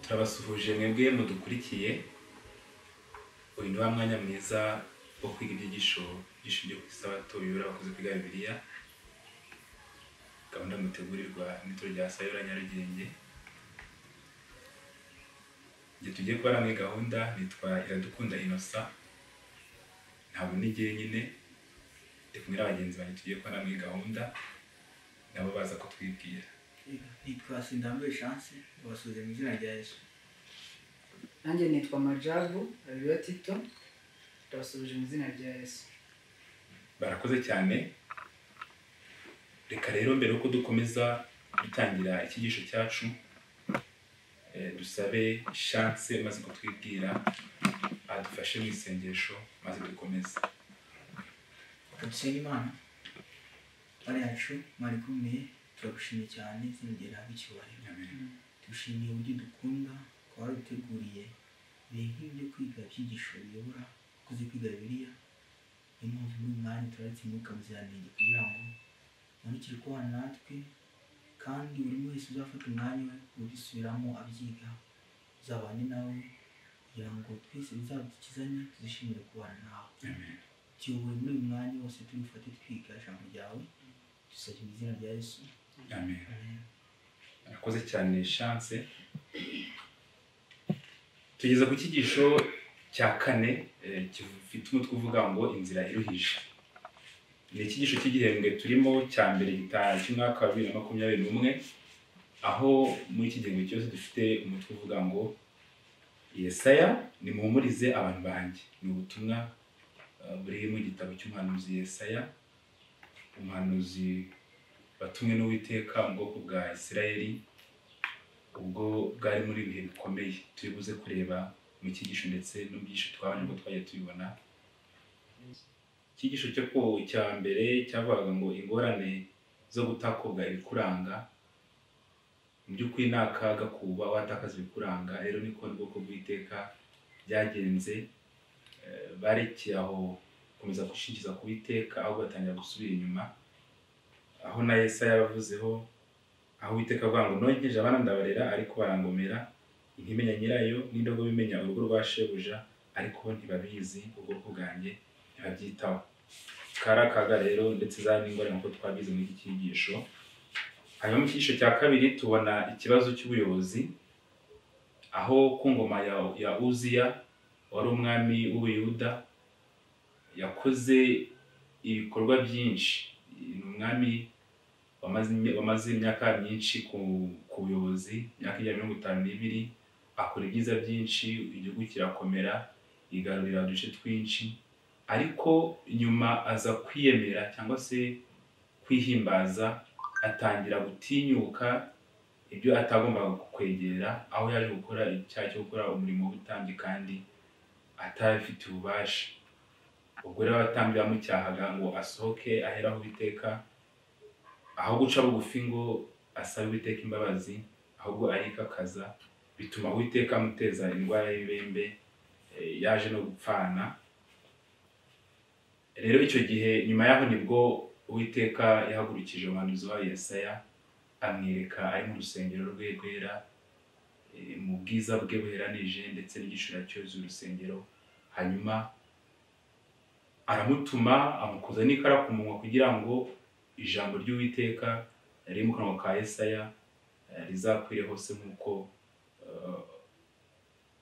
turabasuhuje mwebwe mudukurikiye uyu ni wa mwanya mwiza wo kwiga ibyigisho by'ishingiye ku isabato bibura abakozi kwiga bibiliya gahunda mutegurirwa n'ituro rya sayora nyarugenge igihe tugiye kubara muri gahunda nitwa iradukunda inosa ntabwo n'igihe nyine ndi kumwe na bagenzi banjye tugiye kubara muri gahunda nabo baza kutwibwira nitwa sindambuye chance babasubize mu izina rya yesu nanjye nitwa majabu areruya tito ndabasubije mu izina rya yesu barakoze cyane reka rero mbere yuko dukomeza dutangira icyigisho cyacu eh, dusabe shanse maze kutwibwira adufashe mu isengesho maze dukomeze dusenge imana bari yacu mwari kumwe turagushimiye cyane izina ryawe rihabwe icyubahiro dushimiye uburyo dukunda kuba waruteguriye ibihe nk'ibyo kwiga ibyigisho biyobora abakozi kwiga bibiliya niyo mpamvu muri uyu mwanya turaretse umwuka muziranenge kugira ngo umanukire kubana natwe kandi buri wese uzafata umwanya we udusubiramo abyiga uzabane nawe kugira ngo twese bizadukizanye tuzishimire kubana nawe tuyoboye muri uyu mwanya wose tubifate twiga ijambo ryawe dusabye mu izina rya yesu amen arakoze cyane shanse tugeze ku cyigisho cya kane eh, gifite umutwe uvuga ngo inzira iruhije ni icyigisho cy'igihembwe turimo cya mbere gitaha cy'umwaka wa bibiri na makumyabiri n'umwe aho muri iki gihembwe cyose dufite umutwe uvuga ngo yesaya nimuhumurize abantu banjye ni ubutumwa eh, buri mu gitabo cy'umuhanuzi yesaya umuhanuzi batumwe n'uwiteka mu bwoko bwa isirayeli ubwo bwari muri ibihe bikomeye turi buze kureba mu cyigisho ndetse no mu byigisho twabonye ngo twagiye tubibona icyigisho cyo ku cya mbere cyavugaga ngo ingorane zo gutakobwa ibikuranga mu by'ukuri ni akaga kuba watakaza ibikuranga rero niko n'ubwoko bw'iteka byagenze Eh, barekeye aho gukomeza gushingiza ku iteka ahubwo batangira gusubira inyuma aho na Yesaya yavuzeho aho Uwiteka avuga ngo nonkeje abana ndabarera ariko barangomera ntimenya nyirayo n'indogobe imenya urugo rwa shebuja ariko ntibabizi ubwoko bwanjye ntibabyitaho kari akaga rero ndetse zari n'ingorane nk'uko twabize muri iki cyigisho hanyuma mu cyigisho cya kabiri tubona ikibazo cy'ubuyobozi aho ku ngoma ya, ya uziya wari umwami w'ubuyuda yakoze ibikorwa byinshi ni umwami wamaze imya- wamaze imyaka myinshi ku ku buyobozi imyaka ijana na mirongo itanu n'ibiri akora ibyiza byinshi igihugu kirakomera igarurira uduce twinshi ariko nyuma aza kwiyemera cyangwa se kwihimbaza atangira gutinyuka ibyo atagombaga kwegera aho yaje gukora icyaha cyo gukora umurimo w'ubutambyi kandi atabifitiye ububasha ubwo rero abatambyi bamucyahaga ngo asohoke ahera aho Uwiteka aho guca bugufi ngo asabe Uwiteka imbabazi ahubwo arikakaza bituma Uwiteka amuteza indwara y'ibembe eh, yaje no gupfana rero icyo gihe nyuma yaho nibwo Uwiteka yahagurukije umuhanuzi wayo Yesaya amwereka ari mu rusengero rwe rwera eh, mu bwiza bwe buheranije ndetse n'igishura cyuzuye urusengero hanyuma aramutuma amukoza n'ikara ku munwa kugira ngo ijambo ry'uwiteka riri mu kanwa ka Yesaya eh, rizakwire hose nk'uko eh,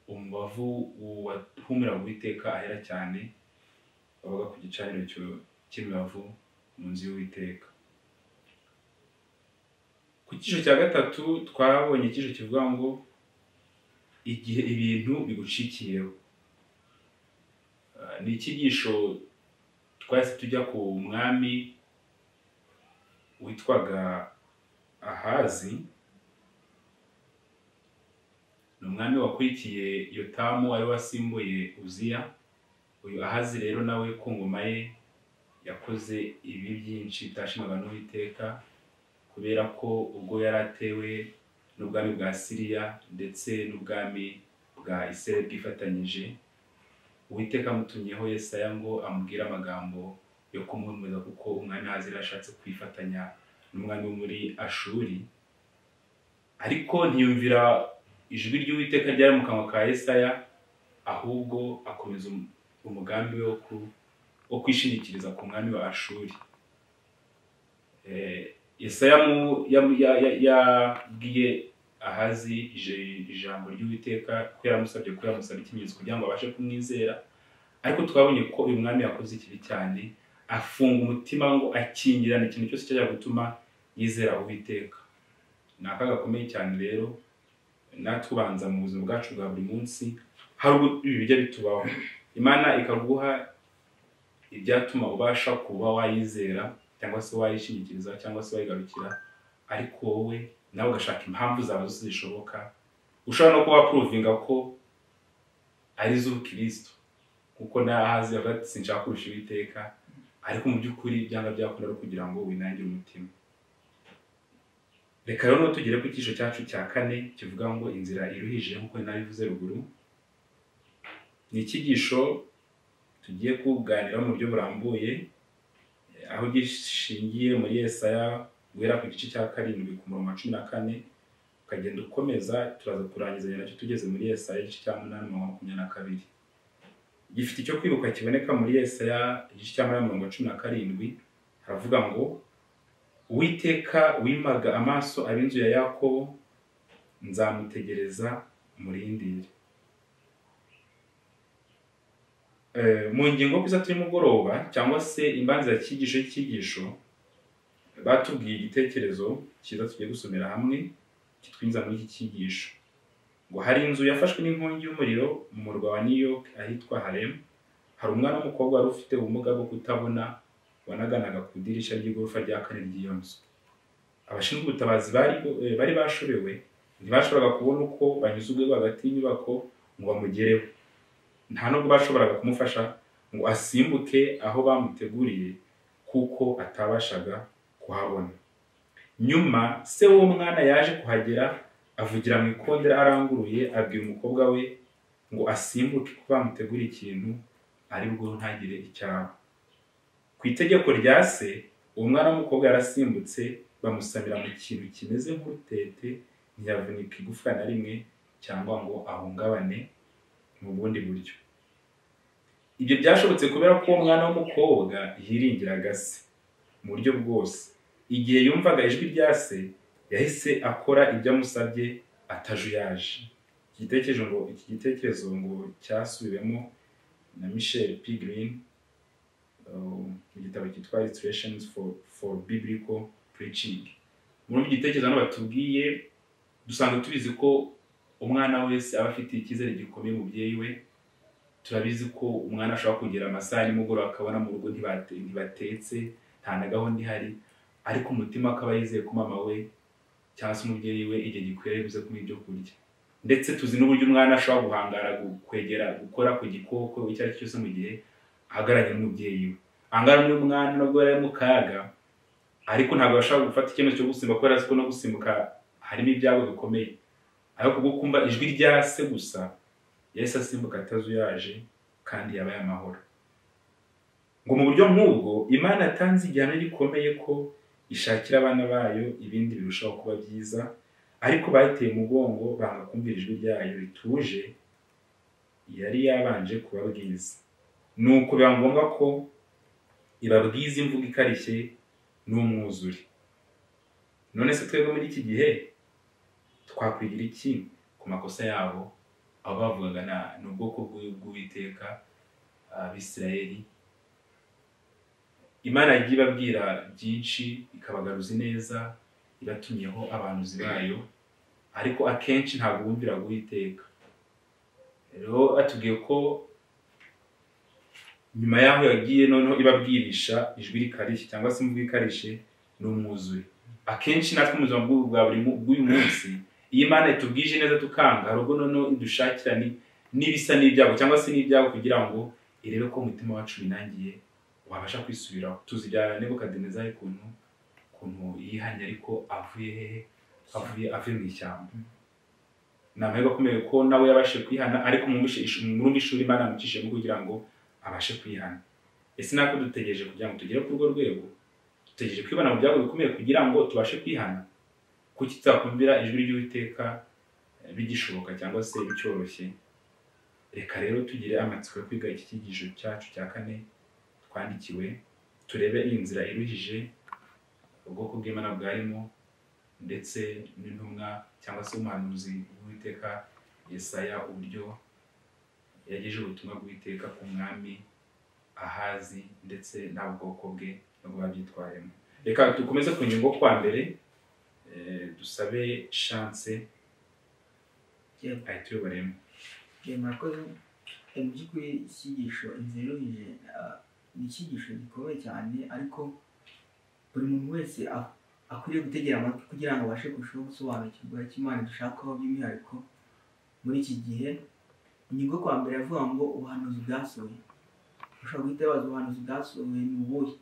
umubavu wahumira uwiteka ahera cyane bavuga ku gicaniro cyo- cy'imibavu mu nzu y'uwiteka ku cyiciro cya gatatu twabonye icyiciro kivuga ngo igihe ibintu bigucikiyeho ni icyigisho twahise tujya ku mwami witwaga ahazi ni umwami wakurikiye yotamu wari wasimbuye uziya uyu ahazi rero nawe ku ngoma ye yakoze ibi byinshi bitashimaga n'uwiteka kubera ko ubwo yari atewe n'ubwami bwa siriya ndetse n'ubwami bwa isirayeli bwifatanyije uwiteka amutumyeho yesaya ngo amubwire amagambo yo kumuhumuriza kuko umwami hazira ashatse kwifatanya n'umwami wo muri ashuri ariko ntiyumvira ijwi ry'uwiteka ryari mu kanwa ka Yesaya ahubwo akomeza um- umugambi we wo ku- wo kwishingikiriza ku mwami wa ashuri Eh, Yesaya mu- yamu- ya- ya- yabwiye ahazi ije- ijambo ry'uwiteka ko yaramusabye ko yamusaba ikimenyetso kugira ngo abashe kumwizera ariko twabonye ko uyu mwami yakoze ikibi cyane afunga umutima ngo akingirane ikintu cyose cyajya gutuma yizera uwiteka ni akaga gakomeye cyane rero natwe ubanza mu buzima bwacu bwa buri munsi hari ubwo ibi bijya bitubaho imana ikaguha ibyatuma ubasha kuba wayizera cyangwa se wayishingikiriza cyangwa se wayigarukira ariko wowe nawe ugashaka impamvu zawe zose zishoboka ushobora no kuba wapuruvinga ko ari iz'ubukristo kuko n'ahazi yavuga ati sinshaka kurusha Uwiteka ariko mu by'ukuri ibyanga byakunda ari ukugira ngo winangire umutima reka rero tugere ku cyiciro cyacu cya kane kivuga ngo inzira iruhije nk'uko nabivuze ruguru ni icyigisho tugiye kuganiraho mu buryo burambuye eh, aho gishingiye muri Yesaya guhera ku gice cya karindwi ku murongo wa cumi na kane ukagenda ukomeza turaza kurangizanya nacyo tugeze muri Yesaya igice cya munani mirongo makumyabiri na kabiri gifite icyo kwibuka kiboneka muri Yesaya igice cya Maraya mirongo cumi na karindwi haravuga ngo uwiteka wimaga amaso ab'inzu ya Yakobo nzamutegereza murindire Eh, mu ngingo kwiza y'umugoroba cyangwa se imbanza ya cyigisho y'icyigisho batubwiye igitekerezo cyiza tugiye gusomera hamwe kitwinjiza muri iki cyigisho ngo hari inzu yafashwe n'inkongi y'umuriro mu murwa wa New York ahitwa Harlem hari umwana w'umukobwa wari ufite ubumuga bwo kutabona wanaganaga ku idirishya ry'igorofa rya kane ry'iyo nzu abashinzwe ubutabazi bari eh, bari bashobewe ntibashoboraga kubona uko banyuze urwego hagati y'inyubako ngo bamugereho nta nubwo bashoboraga kumufasha ngo asimbuke aho bamuteguriye kuko atabashaga kuhabona nyuma se w'uwo mwana yaje kuhagera avugira mu ikondera aranguruye abwira umukobwa we ngo asimbuke ko bamutegura ikintu ari bwo ntagire icyaba ku itegeko rya se uwo mwana w'umukobwa yarasimbutse bamusamira mu kintu kimeze nk'urutete ntiyavunika igufwa na rimwe cyangwa ngo ahungabane mu bundi buryo ibyo byashobotse kubera ko uwo mwana w'umukobwa yiringiraga se mu buryo bwose igihe yumvaga ijwi rya se yahise akora ibyo amusabye atajuyaje iki gitekerezo ngo iki gitekerezo ngo cyasubiwemo na Michel Pigrin uh, mu gitabo cyitwa Illustrations for, for Biblical Preaching muri iki gitekerezo hano batubwiye dusanga tubizi ko umwana wese aba afite icyizere gikomeye umubyeyi we turabizi ko umwana ashobora kugera amasaha ya nimugoroba akabona mu rugo ntibate- ntibatetse nta na gahunda ihari ariko umutima akaba yizeye ko mama we cyangwa se umubyeyi we igihe gikwiye ari buze kumuha ibyo kurya ndetse tuzi n'uburyo umwana ashobora guhangara gu- kwegera gukora ku gikoko icyo ari cyo cyose mu gihe ahagararanye n'umubyeyi we ahangaha rero uyu mwana nubwo yari ari mu kaga ariko ntabwo yashobora gufata icyemezo cyo gusimbuka kubera ko no gusimbuka harimo ibyago bikomeye ariko kubwo kumva ijwi rya se gusa yahise asimbuka atazuyaje kandi yabaye amahoro ngo mu buryo nk'ubwo imana yatanze igihano gikomeye ko ishakira abana bayo ibindi birushaho kuba byiza ariko bayiteye umugongo banga kumvira ijwi ryayo rituje yari yabanje kubabwiza nuko biba ngombwa ko ibabwiza imvugo ikarishye n'umwuzure none se twebwe muri iki gihe twakwigira iki ku makosa yabo aho bavugaga na- ni ubwoko bw'u- bw'uwiteka abisirayeli imana yagiye ibabwira byinshi ikabagaruza ineza ibatumyeho abanuzi bayo ariko akenshi ntabwo bumviraga uwiteka rero atubwiye ko nyuma y'aho yagiye noneho ibabwirisha ijwi rikarishye cyangwa se imvugo ikarishye n'umwuzuye akenshi natwe mu buzima bw'ubu bwa buri mu- bw'uyu munsi iyo imana itubwije neza tukanga hari ubwo noneho idushakira ni- n'ibisa n'ibyago cyangwa se n'ibyago kugira ngo irebe ko umutima wacu winangiye wabasha kwisubiraho tuzi bya nebukadinezari ukuntu ukuntu yihanye ariko avuye hehe avuye avuye mu ishyamba ni amahirwe akomeye ko nawe yabashe kwihana ariko mwumvishe ish- mwumve ishuri imana yamucishijemo kugira ngo abashe kwihana ese nako dutegereje kugira ngo tugere ku rwo rwego dutegereje kwibana mu byago bikomeye kugira ngo tubashe kwihana kuki tutakumvira ijwi ry'uwiteka bigishoboka cyangwa se bicyoroshye reka rero tugire amatsiko yo kwiga iki cyigisho cyacu cya kane twandikiwe turebe iyi nzira iruhije ubwoko bw'imana bwarimo ndetse n'intumwa cyangwa se umuhanuzi w'uwiteka yesaya uburyo yagejeje ubutumwa bw'uwiteka ku mwami ahazi ndetse nta bwoko bwe nubwo babyitwayemo reka dukomeze ku nyungu kwa mbere eh, dusabe shanse Yego. ahita uyoboremo Eh, murakoze Eh, mu by'ukuri icyigisho inzira iruhije ah, ni icyigisho gikomeye cyane ariko buri muntu wese a- akwiriye gutegera amatwi kugira ngo abashe kurushaho gusobanukirwa icyo imana dushakaho by'umwihariko muri iki gihe ingingo kwa mbere avuga ngo ubuhanuzi bwasohoye ushobora guhita wibaza ubuhanuzi bwasohoye ni ubuhe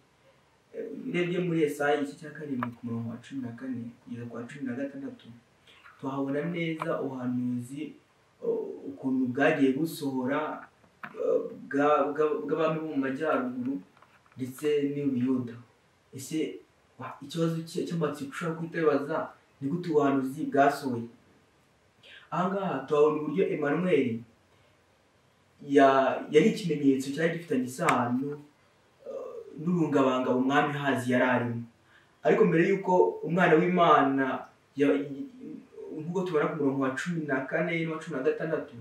Eh, urebye muri esayi igice cya karindwi ku murongo wa cumi na kane kugeza ku wa cumi na gatandatu tuhabona neza ubuhanuzi uh, ukuntu bwagiye busohora uh, bwa- bwa- bw'abami bo mu majyaruguru ndetse n'ubuyuda ese wa- ikibazo cye- cy'amatsiko ushobora guhita wibaza ni gute ubuhanuzi bwasohoye aha ngaha tuhabona uburyo emmanuel ya- yari ikimenyetso cyari gifitanye isano uh, n'urungabanga umwami hazi yari arimo ariko mbere y'uko umwana w'imana ya- y- nk'uko tubona ku murongo wa cumi na kane n'uwa cumi na gatandatu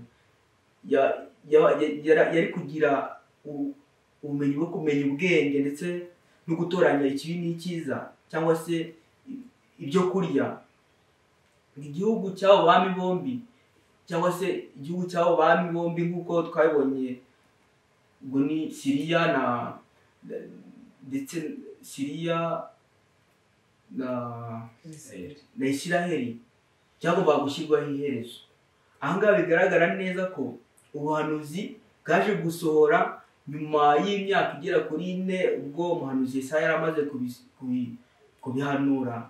ya- ya- ya- yara- yari kugira u- ubumenyi bwo kumenya ubwenge ndetse no gutoranya ikibi n'icyiza cyangwa se i- ibyo kurya igihugu cy'abo bami bombi cyangwa se igihugu cy'abo bami bombi nk'uko twabibonye ubwo ni siriya na ndetse siriya na na isiraheli cyagombaga gushyirwaho iherezo ahangaha bigaragara neza ko ubuhanuzi bwaje gusohora nyuma y'imyaka igera kuri ine ubwo umuhanuzi Yesaya yari amaze kubis- kubi- kubihanura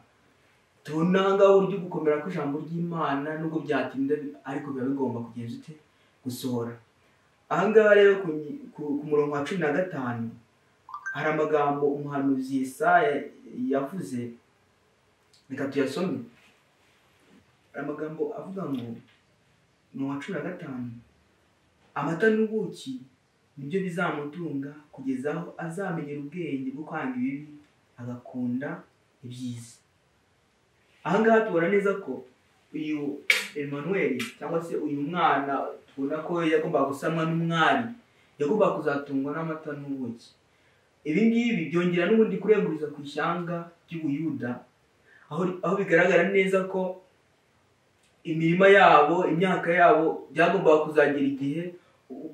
tubona ahangaha uburyo gukomera kw'ijambo ry'imana nubwo byatinda ariko biba bigomba kugenda ute gusohora ahangaha rero ku, nyi- ku- ku murongo wa cumi na gatanu hari amagambo umuhanuzi Yesaya yavuze reka tuyasome amagambo avuga ngo ni uwa cumi na gatanu amata n'ubuki nibyo bizamutunga kugeza aho azamenyera ubwenge bwo kwanga ibibi agakunda ibyiza aha ngaha tubona neza ko uyu Emmanuel cyangwa se uyu mwana tubona ko yagombaga gusanwa n'umwari yagombaga kuzatungwa n'amata n'ubuki ibi ngibi byongera n'ubundi kurenguriza ku ishyanga ry'ubuyuda aho aho bigaragara neza ko imirima yabo imyaka yabo byagombaga kuzagera igihe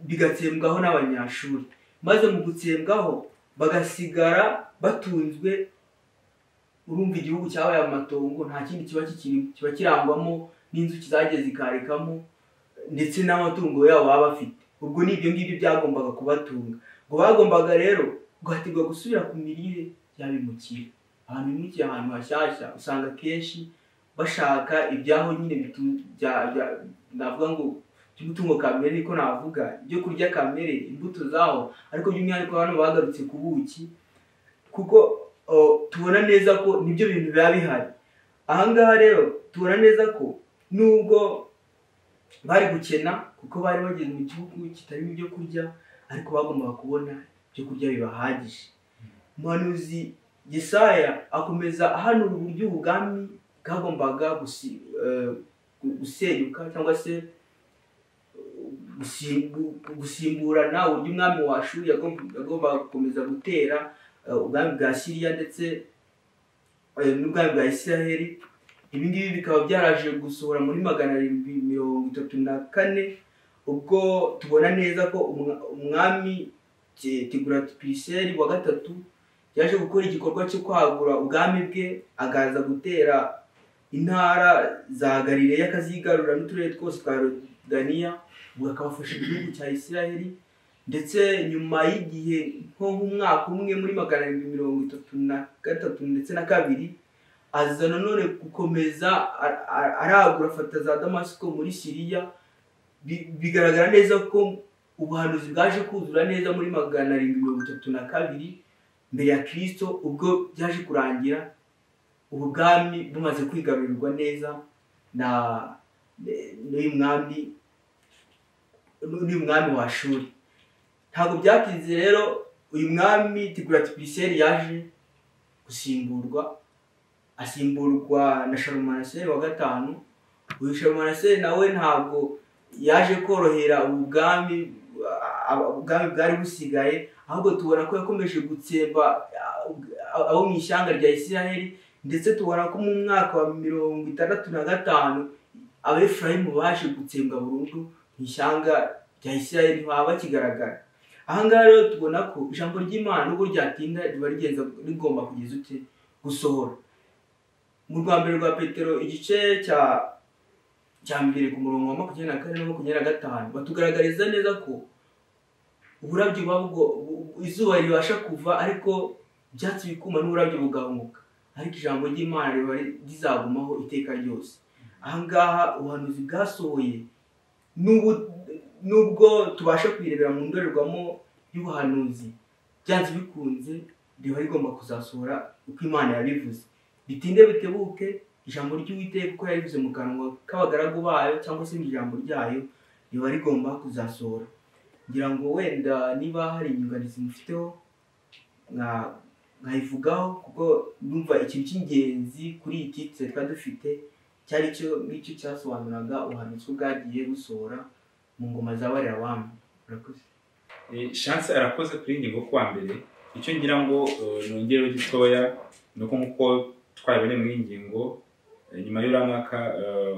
bigatsembwaho n'abanyashuri maze mu gutsembwaho bagasigara batunzwe urumva igihugu cyabaye amatongo nta kindi kiba kikiri kiba kirangwamo n'inzuki zagiye zikarekamo ndetse n'amatungo yabo baba bafite ubwo ni ibyo ngibyo byagombaga kubatunga ngo bagombaga rero guhatirwa gusubira ku mirire y'abimukira ahantu bimukiye ahantu hashyashya usanga akenshi bashaka ibyaho nyine bitu- bya- bya- navuga ngo iby'umutungo kamere niko navuga ibyo kurya kamere imbuto zaho ariko by'umwihariko hano bagarutse ku buki kuko oh, tubona neza ko nibyo bintu biba bihari ahangaha rero tubona neza ko nubwo bari gukena kuko bari bageze mu gihugu kitarimo ibyo kurya ariko bagombaga kubona ibyo kurya bibahagije umuhanuzi Yesaya akomeza ahanura uburyo ubwami bwagombaga gusi- eh, gu- gusenyuka cyangwa se gusimbu- gusimburana uburyo umwami wa Ashuri yagomb- yagombaga gukomeza gutera eh, ubwami bwa siriya ndetse eh, n'ubwami bwa isiraheli ibi ngibi bikaba byaraje gusohora muri magana arindwi mirongo itatu na kane ubwo tubona neza ko umwa- umwami Ti- tiguratipiseri wa gatatu yaje gukora igikorwa cyo kwagura ubwami bwe agaza gutera intara za galileya akazigarura n'uturere twose twa rodaniya ubu akabafasha igihugu cya isiraheli ndetse nyuma y'igihe nko nk'umwaka umwe muri magana arindwi mirongo itatu na gatatu ndetse na kabiri aza nanone gukomeza a- a- aragura afata za damasiko muri siriya Bi- bigaragara neza ko ubuhanuzi bwaje kuzura neza muri magana arindwi mirongo itatu na kabiri mbere ya kirisito ubwo byaje kurangira ubu bwami bumaze kwigarurirwa neza na n'uyu mwami n'uyu mwami wa shuri ntabwo byatinze rero uyu mwami tigurati piriseri yaje gusimburwa asimburwa na sharumanaseri wa gatanu uyu sharumanaseri nawe ntabwo yaje korohera ubu bwami ah, ubwami bwari busigaye ahubwo tubona ko yakomeje gutsemba ah, ah, abo mu ishyanga rya isiraheli ndetse tubona ko mu mwaka wa mirongo itandatu na gatanu abefurayimu baje gutsembwa burundu mu ishyanga rya isiraheli baba bakigaragara aha ngaha rero tubona ko ijambo ry'imana nubwo ryatinda riba rigenza rigomba kugeza ute gusohora mu rwa mbere rwa petero igice cya cya mbere ku murongo wa makumyabiri na kane na makumyabiri na gatanu batugaragariza neza ko uburabyo buba bugo- bu- bu- izuba ribasha kuva ariko ibyatsi bikuma n'uburabyo bugabanuka ariko ijambo ry'imana riba ri- rizagumaho iteka ryose aha ngaha ubuhanuzi bwasohoye n'ubu- n'ubwo tubasha kwirebera mu ndorerwamo y'ubuhanuzi byanze bikunze riba rigomba kuzasohora uko imana yabivuze bitinde bitebuke ijambo ry'uwiteka uko yarivuze mu kanwa k'abagaragu bayo cyangwa se mu ijambo ryayo riba rigomba kuzasohora ngira ngo wenda niba hari inyunganizi mufiteho mwa- mwayivugaho kuko numva ikintu cy'ingenzi kuri iyi titire twari dufite cyari cyo ngicyo cyasobanuraga ubuhanuzi ko bwagiye busohora mu ngoma zabarira abami murakoze Eh, chance arakoze kuri iyi ngingo kuwa mbere icyo ngira ngo eh, nongereho gitoya ni uko nk'uko twabibereye muri iyi ngingo eh, nyuma y'uriya mwaka eh,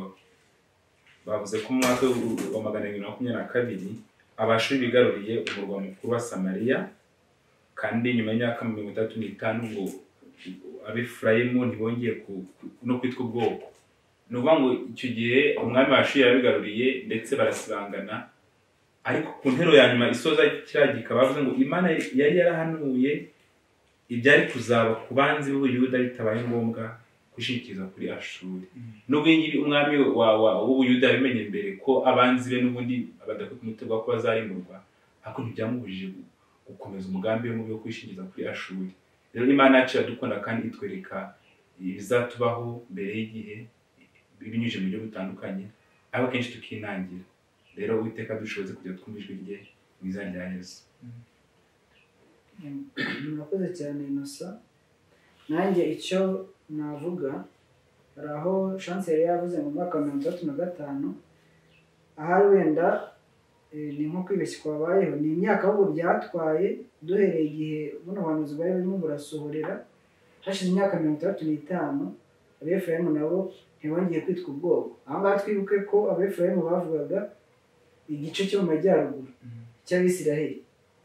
bavuze ko mu mwaka wa magana arindwi na makumyabiri na kabiri abashuri bigaruriye umurwa mukuru wa samariya kandi nyuma y'imyaka mirongo itatu n'itanu ngo abefurayimu ntibongeye ku- ku- no kwitwa ubwoko ni ukuvuga ngo icyo gihe umwami washuri yarabigaruriye ndetse barasibangana ariko ku ntero ya nyuma isoza kiriya gika bavuze ngo imana yari yarahanuye ibyari kuzaba ku banzi b'ubuyuda bitabaye ngombwa gushikiriza kuri ashuri n'ubwo iyi ngiyi umwami wa- wa- w'ubuyuda yabimenye mbere ko abanzi be n'ubundi badafite umutego wo kuba azarimburwa ariko ntibyamubujije gu- gukomeza umugambi we mubi wo kwishingiza kuri ashuri rero imana yacu iradukunda kandi itwereka ibizatubaho mbere y'igihe binyujije mu buryo butandukanye ariko kenshi tukinangira rero uwiteka dushoboze kujya twumva ijwi rye mu izina rya yesu murakoze cyane inosa nanjye icyo navuga hari aho chance yari yavuze mu mwaka wa mirongo itandatu na gatanu ahari wenda eh, ni nko kwibeshya kwabayeho ni imyaka ahubwo byatwaye duhereye igihe buno buhanuzi bwari burimo burasohorera hashize imyaka mirongo itandatu n'itanu abefurayimu nabo ntibongeye kwitwa ubwoko aha ngaha twibuke ko abefurayimu bavugaga igice cyo mu majyaruguru cy'abisiraheli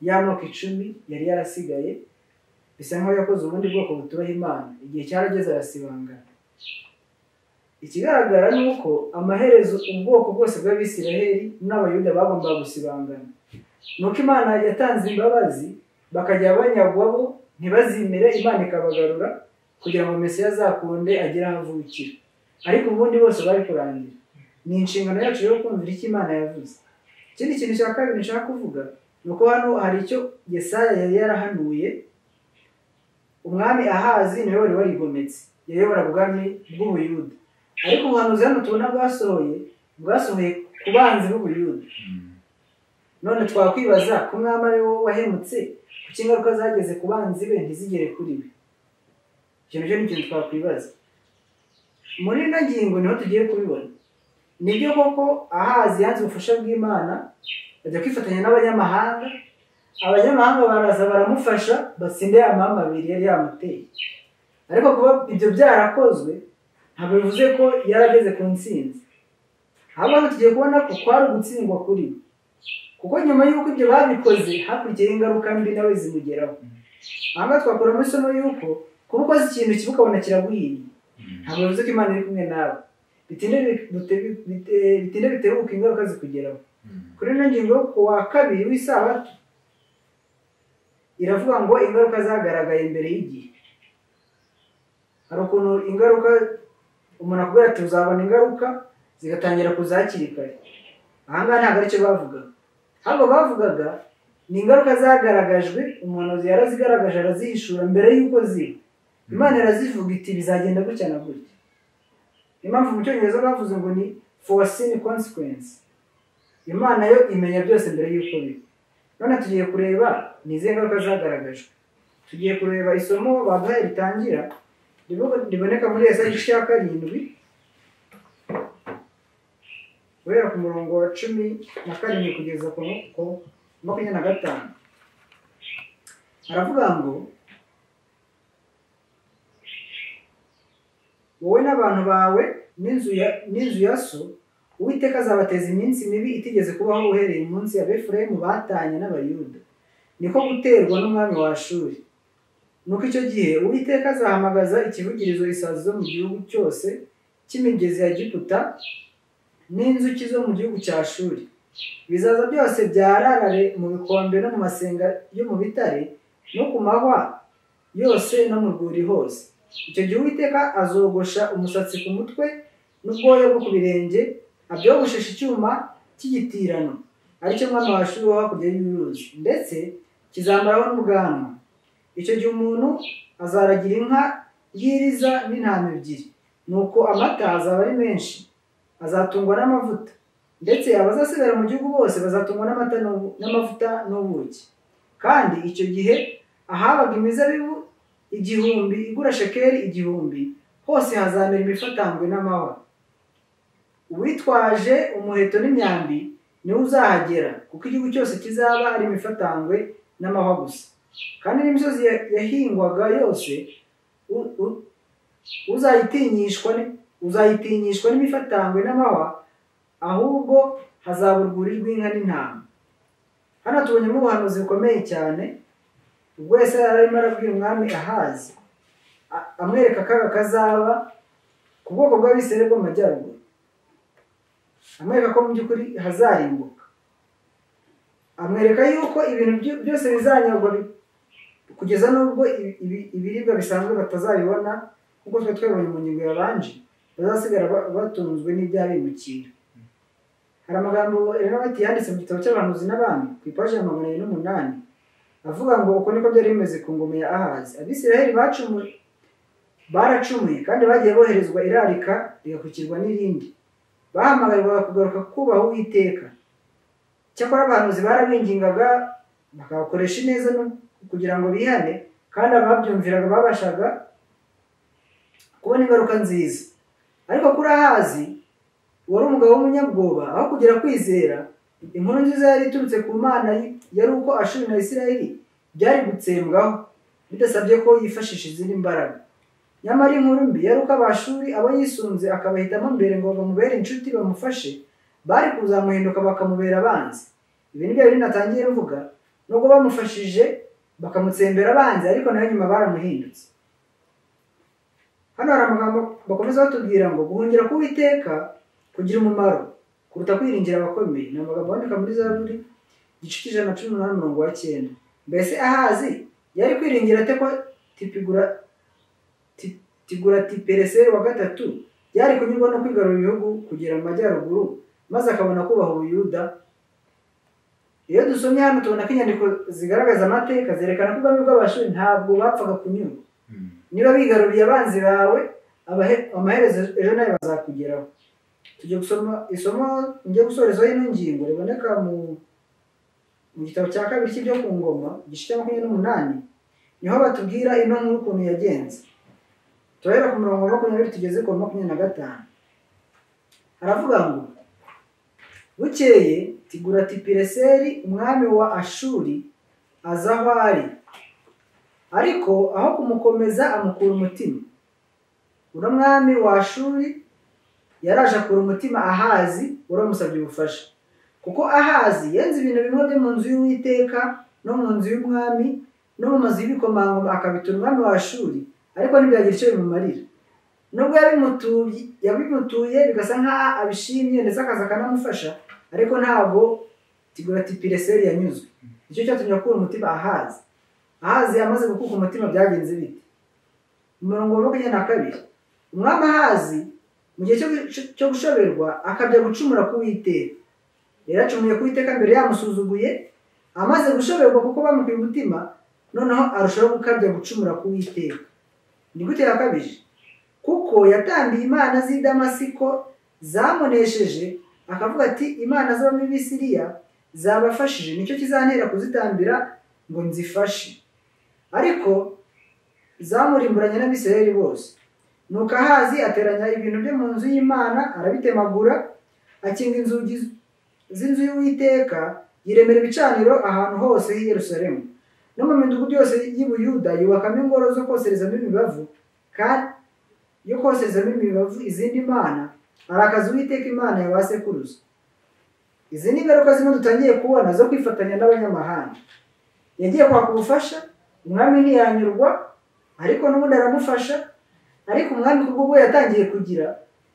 ya moko icumi yari yarasigaye bisa nkaho yakoze ubundi bwoko butubaha imana igihe cyarageze arasibangana ikigaragara ni uko amaherezo ubwoko bwose bw'abisiraheli n'abayuda bagombaga gusibangana ni uko imana yatanze imbabazi bakajya banyagwa bo ntibazimire imana ikabagarura kugira ngo mesiya azakunde agere aho avukira ariko ubundi bose bari kurangira ni inshingano yacu yo kumvira icyo imana yavuze ikindi kintu cya kabiri nshaka kuvuga ni uko hano hari icyo yesaya yari yarahanuye umwami ahazi niwe wari warigometse yayoboraga ubwami bw'ubuyuda ariko ubuhanuzi hano tubona bwasohoye bwasohoye ku banzi b'ubuyuda none twakwibaza ko umwami ari wo wahemutse kuko ingaruka zageze ku banzi be ntizigere kuri we icyo nacyo ni ikintu twakwibaza muri ino ngingo niho tugiye kubibona nibyo koko ahazi yanze ubufasha bw'imana bajya kwifatanya n'abanyamahanga abanyamahanga baraza baramufasha batsinde ya mahame abiri yari yamuteye ariko kuba ibyo byarakozwe ntabwo bivuze ko yarageze ku ntsinzi ahubwo tugiye kubona ko kwari ugutsindwa kuri we kuko nyuma y'uko ibyo babikoze hakurikiyeho ingaruka mbi nawe zimugeraho aha ngaha twakuramo isomo y'uko kuba ukoze ikintu kibi ukabona kiraguhiriye ntabwo bivuze ko imana iri kumwe nawe bitinde bi- bite- bite- bitinde bitebuka ingaruka zikugeraho kuri ino ngingo yo ku wa kabiri w'isabato iravuga ngo ingaruka zagaragaye mbere y'igihe hari ukuntu ingaruka umuntu akubwira ati uzabona ingaruka zigatangira kuza hakiri kare aha ngaha ntabwo aricyo bavugaga ahubwo bavugaga ni ingaruka zagaragajwe umuhanuzi yarazigaragaje arazihishura mbere y'uko ziba imana irazivuga iti bizagenda gutya na gutya impamvu mu cyongereza bavuze ngo ni foreseen consequence imana yo imenya byose mbere y'uko biba none tugiye kureba ni izihe ngaruka zagaragajwe tugiye kureba isomo baduhaye ritangira ribu- riboneka muri esa igice cya karindwi guhera ku murongo wa cumi na karindwi kugeza ku ku makumyabiri na gatanu aravuga ngo wowe n'abantu bawe n'inzu ya- n'inzu ya so uwiteka azabateza iminsi mibi itigeze kubaho uhereye umunsi abefurayimu batanye n'abayuda niko guterwa n'umwami wa shuri nuko icyo gihe uwiteka azahamagaza ikivugirizo isazi zo mu gihugu cyose cy'imigezi ya giputa n'inzuki zo mu gihugu cya shuri ibizaza byose byararare mu bikombe no mu masenga yo mu bitare no ku mahwa yose no mu rwuri hose icyo gihe uwiteka azogosha umusatsi ku mutwe n'ubwoya bwo ku birenge abyogoshesha icyuma cy'igitirano aricyo mwana washuri wo hakurya y'uruzi ndetse kizambaraho n'ubwanwa icyo gihe umuntu azaragira inka y'iriza n'intama ebyiri nuko amata azaba ari menshi azatungwa n'amavuta ndetse abazasigara mu gihugu bose bazatungwa n'amata n'ubu- n'amavuta n'ubuki kandi icyo gihe ahabaga imizabibu igihumbi igura shekeli igihumbi hose hazamera imifatangwe n'amahwa uwitwaje umuheto n'imyambi niwe uzahagera kuko igihugu cyose kizaba ari imifatangwe n'amahwa gusa kandi n'imisozi ya- yahingwaga yose u- u- uzayitinyishwa ni- uzayitinyishwa n'imifatangwe n'amahwa ahubwo hazaba urwuri rw'inka n'intama hano tubonyemo ubuhanuzi bukomeye cyane ubwo wese yari arimo arabwira umwami ahazi a- amwereka akaga kazaba ku bwoko bw'abisere bwo mu majyaruguru amwereka ko mu by'ukuri hazarimbuka amwereka yuko ibintu byo- byose bizanyagwa bi- kugeza n'ubwo ibi- ibi- ibiribwa bisanzwe batazabibona nk'uko twari twabonye mu ngingo yabanje bazasigara ba- batunzwe n'ibyaha bimukira hari amagambo erenabati yanditse mu gitabo cy'abahanuzi n'abami ku ipaji ya magana abiri n'umunani avuga ngo uko niko byari bimeze ku ngoma ya ahazi abisiraheli bacumu baracumuye kandi bagiye boherezwa irarika rigakurikirwa n'irindi bahamagarirwaga kugaruka kubaha uwiteka cyakora abahanuzi barabingingaga bakabakoresha ineza no- kugira ngo bihane kandi ababyumviraga babashaga kubona ingaruka nziza ariko kuri ahazi wari umugabo w'umunyabwoba aho kugira kwizera inkuru nziza yari iturutse ku mana y- yari uko ashuri na isirayeli byari gutsembwaho bidasabye ko yifashisha izindi mbaraga nyamara inkuru mbi yari uko abashuri abo yisunze akabahitamo mbere ngo bamubere inshuti bamufashe bari kuzamuhinduka bakamubera abanzi ibi ni byo yari natangiye ruvuga nubwo bamufashije bakamutsembera abanzi ariko nayo nyuma baramuhindutse hano hari amagambo bakomeza batubwira ngo guhungira k'uwiteka kugira umumaro kuruta kwiringira abakomeye ni amagambo aboneka muri zaburi igice cy'ijana na cumi n'umunani umurongo wa cyenda mbese ahazi yari kwiringira ate ko tipigura ti- tigura tipereseri wa gatatu yari kunyurwa no kwigarura ibihugu kugera mu majyaruguru maze akabona kubaha ubuyuda iyo dusomye hano tubona ko inyandiko zigaragaza amateka zerekana ko ubwami bw'abashuri ntabwo bapfaga kunyurwa Mm. niba bigaruriye abanzi bawe abahe- amaherezo ejo nawe bazakugeraho tujya gusoma isomo njye gusorezaho ino ngingo riboneka mu mu gitabo cya kabiri cy'ibyo ku ngoma igice cya makumyabiri n'umunani niho batubwira ino nkuru ukuntu yagenze turahera ku murongo wa makumyabiri tugeze ku wa makumyabiri na gatanu haravuga ngo bukeye tigura tipireseri umwami wa ashuri aza aho ari ariko aho kumukomeza amukura umutima uno mwami wa ashuri yaraje akura umutima ahazi uramusabye ubufasha kuko ahazi yenze ibintu bimwe byo mu nzu y'uwiteka no mu nzu y'umwami no mu mazu y'ibikomangoma akabitura umwami wa ashuri ariko ntibyagira icyo bimumarira nubwo yabimutuye yabimutuye bigasa nk'aho abishimye ndetse akaza akanamufasha ariko ntabwo tiguratipireseri yanyuzwe nicyo cyatumye akura umutima ahazi ahazi amaze gukuka umutima byagenze bite Mu murongo wa makumyabiri na kabiri umwami ahazi mu gihe cyo gu- cyo gushoberwa akabya gucumura ku witeka yaracumuye ku witeka mbere yamusuzuguye amaze gushoberwa kuko bamukuye umutima noneho arushaho gukabya gucumura ku witeka ni gute yakabije kuko yatambiye imana z'i damasiko zamunesheje akavuga ati imana z'abamisiriya zabafashije nicyo kizantera kuzitambira ngo nzifashe ariko zamurimburanye n'abisirayeli bose nuko ahazi ateranya ibintu byo mu nzu y'imana arabitemagura akinga inzugi z'inzu y'uwiteka yiremera ibicaniro ahantu hose h'i yerusalemu no mu midugudu yose y'i buyuda yubakamo ingoro zo koserezamo imibavu kandi yo koserezamo imibavu izindi mana arakaza uwiteka imana ya ba sekuruza izi ni ingaruka zimwe dutangiye kubona zo kwifatanya n'abanyamahanga yagiye kwaka ubufasha umwami ntiyanyurwa ariko n'ubundi aramufasha ariko umwami ku bw'ubwo yatangiye kugira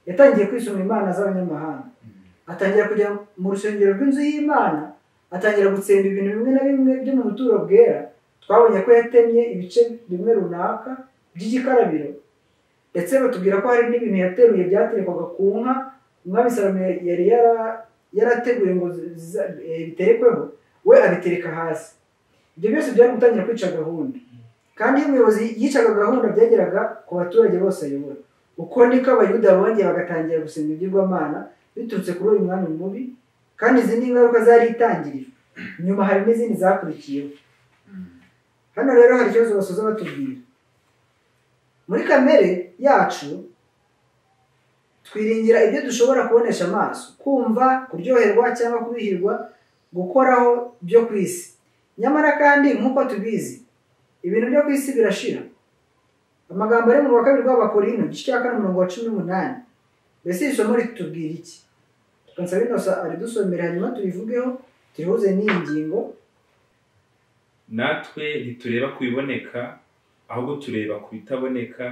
yatangiye kwisoma imana z'abanyamahanga atangira kujya mu rusengero rw'inzu y'imana atangira gutsemba ibintu bimwe na bimwe byo mu buturo bwera twabonye ko yatemye ibice bimwe runaka by'igikarabiro ndetse batubwira ko hari n'ibintu yateruye byaterekwaga ku nka umwami salomo yari yara- yarateguye ngo ziza- eh, biterekweho we abitereka hasi ibyo byose byari gutangira kwica gahunda kandi iyo umuyobozi yicaga gahunda byageraga ku baturage bose ayobora uko niko abayuda bongeye bagatangira gusenga ibigirwamana biturutse kuri uyu mwami mubi kandi izi ni ingaruka zari itangirijwe nyuma hari n'izindi zakurikiyeho hano rero hari ikibazo basoza batubwira muri kamere yacu twiringira ibyo dushobora kubonesha amaso kumva kuryoherwa cyangwa kubihirwa gukoraho byo ku isi nyamara kandi nk'uko tubizi ibintu byo ku isi birashira amagambo ari mu wa kabiri rw'abakorino igice cya kane umurongo wa cumi n'umunani mbese iri somo ritubwira iki tukansaba inosa aridusomera hanyuma tubivugeho turihuze n'iyi ngingo natwe ntitureba ku biboneka ahubwo tureba ku bitaboneka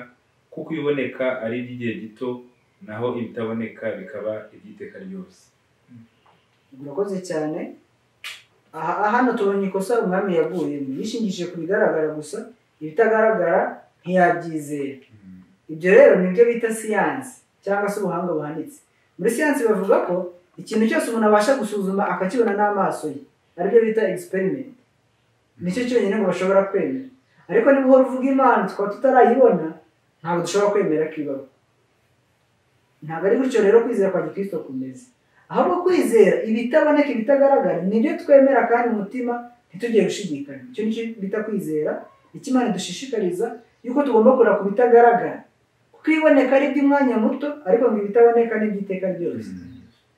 kuko ibiboneka ari iby'igihe gito naho ibitaboneka bikaba iby'iteka ryose murakoze cyane aha aha hano tubonye ikosa umwami yaguyemo yishingishije ku bigaragara gusa ibitagaragara ntiyabyizera ibyo rero ni byo bita siyansi cyangwa se ubuhanga buhanitse muri siyansi bavuga ko ikintu cyose umuntu abasha gusuzuma akakibona n'amaso ye aribyo bita experiment nicyo cyonyine ngo bashobora kwemera ariko niba uhora uvuga imana tukaba tutarayibona ntabwo dushobora kwemera ko ibaho ntabwo ari gutyo rero kwizera kwa gikristo kumeze ahubwo kwizera ibitaboneka ibitagaragara nibyo twemera kandi umutima ntitujye gushidikanya icyo nicyo bita kwizera icyo imana idushishikariza yuko tugomba kureba ku bitagaragara kuko iboneka ari iby'umwanya muto ariko ngo ibitaboneka ni iby'iteka ryose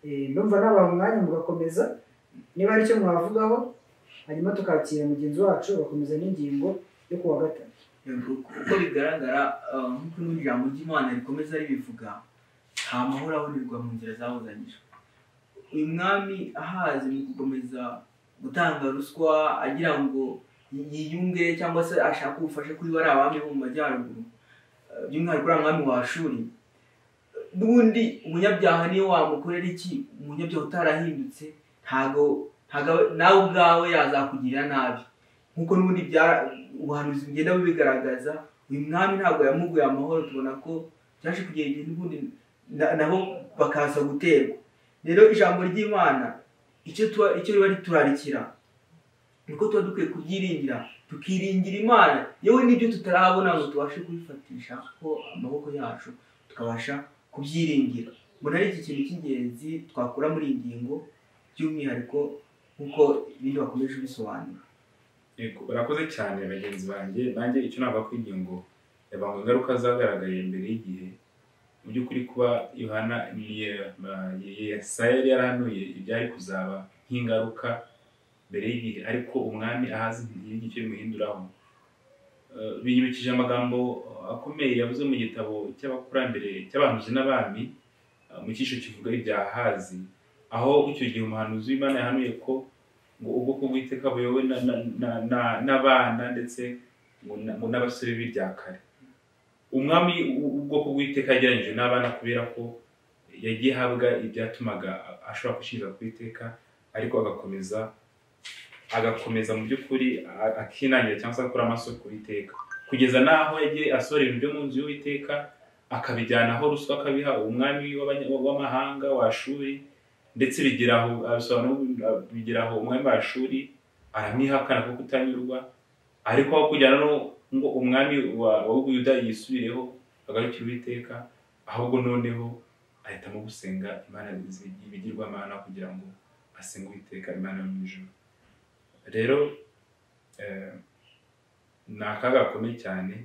Eh, ndumva nabaha umwanya mugakomeza niba hari icyo mwavugaho hanyuma tukakira mugenzi wacu bagakomeza n'ingingo yo kuwa gatatu Yego, kuko bigaragara ah, nk'uko ino jambo ry'imana rikomeza ribivuga nta mahoro abonerwa mu nzira zabuzanyijwe uyu mwami ahazi mu gukomeza gutanga ruswa agira ngo yi- yiyunge cyangwa se ashake ubufasha kuri bariya bami bo mu majyaruguru Ah, by'umwihariko uriya mwami wa shuri n'ubundi umunyabyaha niyo wamukorera iki umunyabyaha utarahindutse ntago ntago- nawe ubwawe yazakugirira nabi nk'uko n'ubundi byara- ubuhanuzi bugenda bubigaragaza uyu mwami ntabwo yamuguye amahoro tubona ko byaje kugera igihe n'ubundi na- nabo bakaza guterwa rero ijambo ry'imana icyo tuba- icyo riba riturarikira niko tuba dukwiye kubyiringira tukiringira imana yewe n'ibyo tutarabona ngo tubashe kubifatisha ko amaboko yacu tukabasha kubyiringira mbona ari iki kintu cy'ingenzi twakura muri iyi ngingo by'umwihariko nk'uko ibindi bakomeje bisobanura Yego, barakoze cyane bagenzi banjye nanjye icyo navuga ku ingingo yabanga ingaruka zagaragaye mbere y'igihe mu by'ukuri kuba yohana ye- ma- ye- yesaya yari yarahanuye ibyari kuzaba nk'ingaruka mbere y'igihe ariko umwami ahazi ntiyigire icyo bimuhinduraho Eh, biyibikije amagambo akomeye yavuze mu gitabo cy'abakurambere cy'abahanuzi n'abami eh, mu cyiciro kivuga ibya ahazi aho icyo gihe umuhanuzi w'imana yahanuye ko ngo ubwoko bw'iteka buyobowe na- na- na- na- n'abana ndetse ngo na- ngo n'abasore b'i bya kare umwami u- ubwoko bw'iteka yagereranyije n'abana kubera ko yagiye ahabwa ibyatumaga ashobora gushingira ku iteka ariko agakomeza agakomeza mu by'ukuri a- akinangira cyangwa se akora amaso ku iteka kugeza n'aho yagiye asorera ibyo mu nzu y'uwiteka akabijyana aho ruswa akabiha umwami w'abanya- w'amahanga wa shuri ndetse bigeraho abisobanura bigeraho umwami wa shuri aramwihakana kuko utanyurwa ariko aho kujyana no ngo umwami wa wa Buyuda yisubireho agarukire uwiteka ahubwo noneho ahitamo gusenga imana y'ibigirwamana kugira ngo asenge uwiteka imana yo mu ijuru rero eh, ni akaga gakomeye cyane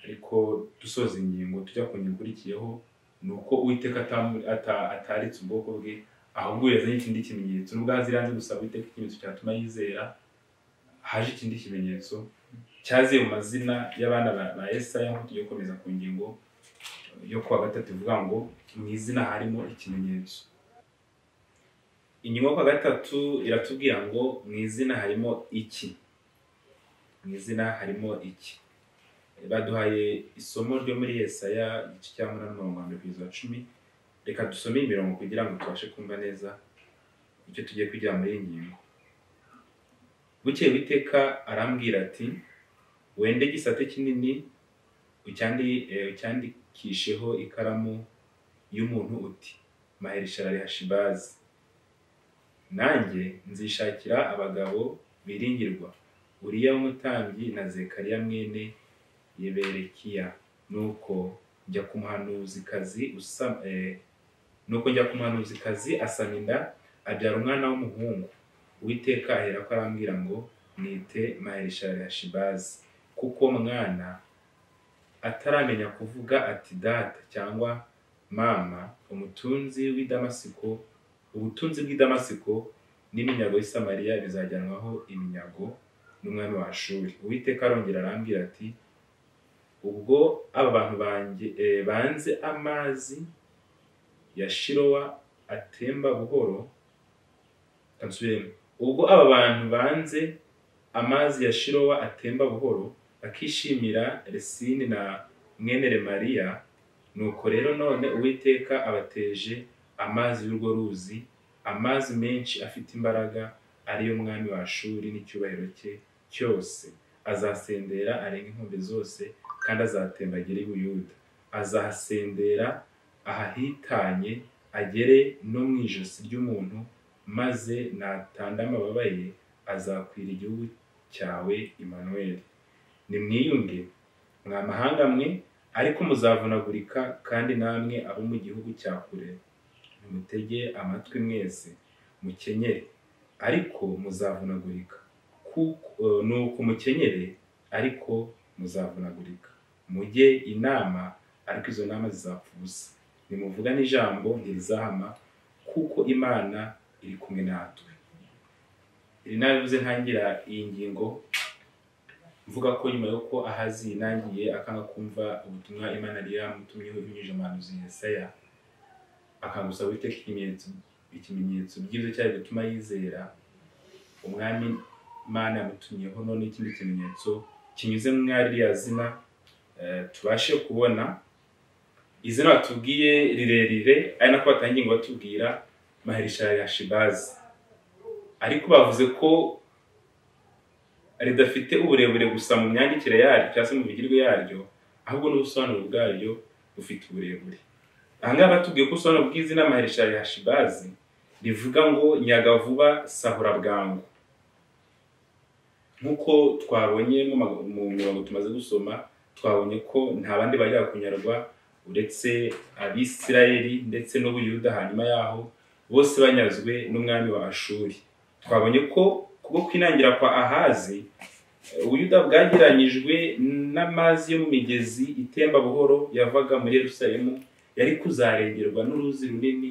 ariko dusoza ingingo tujya ku ngingo ikurikiyeho ni uko uwiteka atamu- ata- ataritse ubwoko bwe ahubwo yazanye ikindi kimenyetso nubwo azi iranze gusaba uwiteka ikimenyetso cyatuma yizera haje ikindi kimenyetso cyaziye mu mazina y'abana ba- ba esaya nk'uko tugiye gukomeza ku ngingo yo kuwa gatatu ivuga ngo mu izina harimo ikimenyetso inyuma kwa gatatu iratubwira ngo mu izina harimo iki mu izina harimo iki baduhaye isomo ryo muri Yesaya igice cya munani mirongo irindwi kugeza cumi reka dusome imirongo kugira ngo tubashe kumva neza icyo tugiye kwigira muri iyi ngingo bukeye witeka arambwira ati wende igisate kinini ucyandi- eh, ucyandikisheho ikaramu y'umuntu uti maherisharari hashibazi nanjye nzishakira abagabo biringirwa uriya w'umutambyi na zekariya mwene yeberekiya nuko njya ku muhanuzikazi usa eh, nuko njya ku muhanuzikazi asama inda abyara umwana w'umuhungu uwiteka ahera ko arambwira ngo nite maherishari ya shibazi kuko mwana ataramenya kuvuga ati data cyangwa mama umutunzi w'i damasiko ubutunzi bw'i damasiko n'iminyago y'i samariya bizajyanwaho iminyago n'umwami wa shuri uwiteka arongera arambwira ati ubwo aba bantu banjye eh, banze amazi ya shirowa atemba buhoro Reka nsubiremo ubwo aba bantu banze amazi ya shirowa atemba buhoro bakishimira resini na mwene remariya nuko rero none uwiteka abateje amazi y'urwo ruzi amazi menshi afite imbaraga ariyo mwami wa shuri n'icyubahiro cye cyose azasendera arenga inkombe zose kandi azatemba agere i buyuda azahasendera ahahitanye agere no mu ijosi ry'umuntu maze natanda amababa ye azakwira igihugu cyawe imanuweli nimwiyunge mwa mahanga mwe ariko muzavunagurika kandi namwe abo mu gihugu cya kure mutege amatwi mwese mukenyere ariko muzavunagurika kuko eh, nuko mukenyere ariko muzavunagurika mujye inama ariko izo nama zizapfa ubusa nimuvugane ijambo ntirizahama kuko imana iri kumwe natwe iri nawe bivuze ntangira iyi ngingo mvuga ko nyuma y'uko ahazi yinangiye akanga kumva ubutumwa imana yari yamutumyeho ibinyujije umuhanuzi yesaya akanga gusaba uwiteka ikimenyetso ikimenyetso by'ibyo cyari gutuma yizera umwami imana yamutumyeho none ikindi kimenyetso kinyuze muri ririya zina eh, tubashe kubona izina batubwiye rirerire ari nako batangiye ngo batubwira maherisha ya shibazi ariko bavuze ko ridafite uburebure gusa mu myandikire yaryo cyangwa se mu migirwe yaryo ahubwo n'ubusobanuro bwaryo bufite uburebure aha ngaha batubwiye ko ubusobanuro bw'izina maherisha ya shibazi rivuga ngo nyagavuba sahura bwangu nk'uko twabonye mu mag- mu mirongo tumaze gusoma twabonye ko nta bandi bajyaga kunyarwa uretse abisirayeli ndetse n'ubuyuda hanyuma yaho bose banyazwe n'umwami wa ashuri twabonye ko kubwo kwinangira kwa ahazi eh, ubuyuda bwageranyijwe n'amazi yo mu migezi itemba buhoro yavaga muri yerusalemu yari kuzarengerwa n'uruzi runini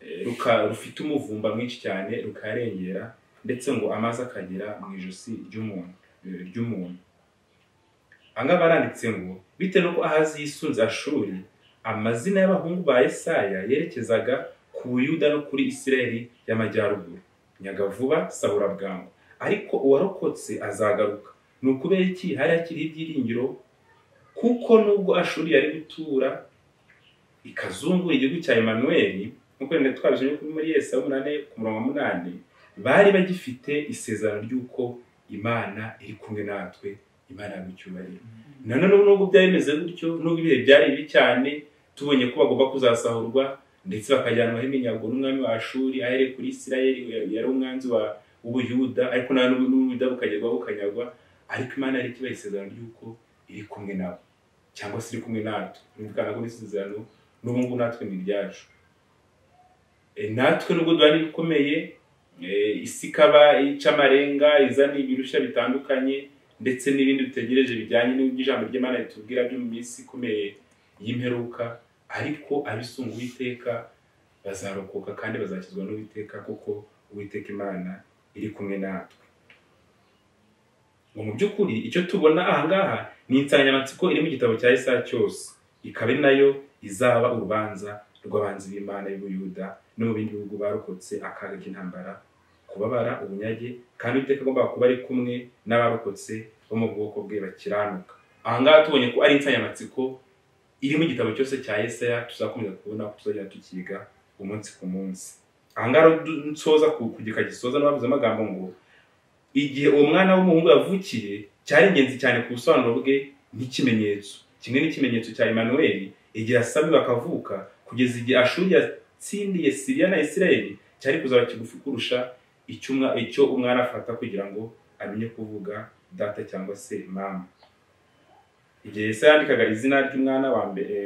eh, ruka- rufite umuvumba mwinshi cyane rukarengera ndetse ngo amazi akagera mu ijosi ry'umuntu eh, ry'umuntu ahangaha baranditse ngo bitewe n'uko ahazi yisunze ashuri amazina y'abahungu ba Yesaya yerekezaga ku buyuda no kuri isirayeli y'amajyaruguru nyagavuba sabura bwangu ariko uwarokotse azagaruka ni ukubera iki hari hakiriho ibyiringiro kuko nubwo ashuri yari gutura ikazungura igihugu cya Emmanuel nk'uko rero twabisomye kuri muri Yesaya umunani ku murongo wa munani bari bagifite isezerano ry'uko imana iri kumwe natwe imana yagucyubahiro nanone ubu nubwo byari bimeze gutyo nubwo ibihe byari bibi cyane tubonye ko bagomba kuzasahurwa ndetse bakajyanwaho iminyago n'umwami wa ashuri ahereye kuri isirayeli yari umwanzi wa w'ubuyuda ariko nawe n'ubu n'ubuyuda bukagerwaho bukanyagwa ariko imana yari ikibaha isezerano ry'uko iri kumwe nabo cyangwa se iri kumwe natwe ni ukuvuga ngo ni isezerano n'ubu ngubu natwe ni ibyacu E, natwe nubwo duhana ibikomeye e, isi ikaba ica amarenga izana ibirushya bitandukanye ndetse n'ibindi dutegereje bijyanye n'iby'ijambo ry'Imana ritubwira byo mu minsi ikomeye y'imperuka ariko abisunga uwiteka bazarokoka kandi bazakizwa n'uwiteka kuko uwiteka imana iri kumwe natwe ngo mu by'ukuri icyo tubona aha ngaha ni insanganyamatsiko iri mu gitabo cya Yesaya cyose ikaba ari nayo izaba urubanza rw'abanzi b'imana y'ubuyuda no mu bindi bihugu barokotse akaga k'intambara kubabara ubunyage kandi uwiteka agomba kuba ari kumwe n'abarokotse bo mu bwoko bwe bakiranuka aha ngaha tubonye ko ari insanganyamatsiko iri mu gitabo cyose cya Yesaya tuzakomeza kubona ko tuzajya tukiga umunsi ku munsi aha ngaha rero du- nsoza ku- ku gika gisoza n'abavuze amagambo ngo igihe uwo mwana w'umuhungu yavukiye cyari ingenzi cyane ku busobanuro bwe nk'ikimenyetso kimwe n'ikimenyetso cya Emmanuel igihe asabwe bakavuka kugeza igihe Ashuri yatsindiye Siriya na Israel cyari kuzaba kigufi kurusha icyo umwa- icyo umwana afata kugira ngo amenye kuvuga data cyangwa se mama igihe Yesu yandikaga izina ry'umwana wa mbere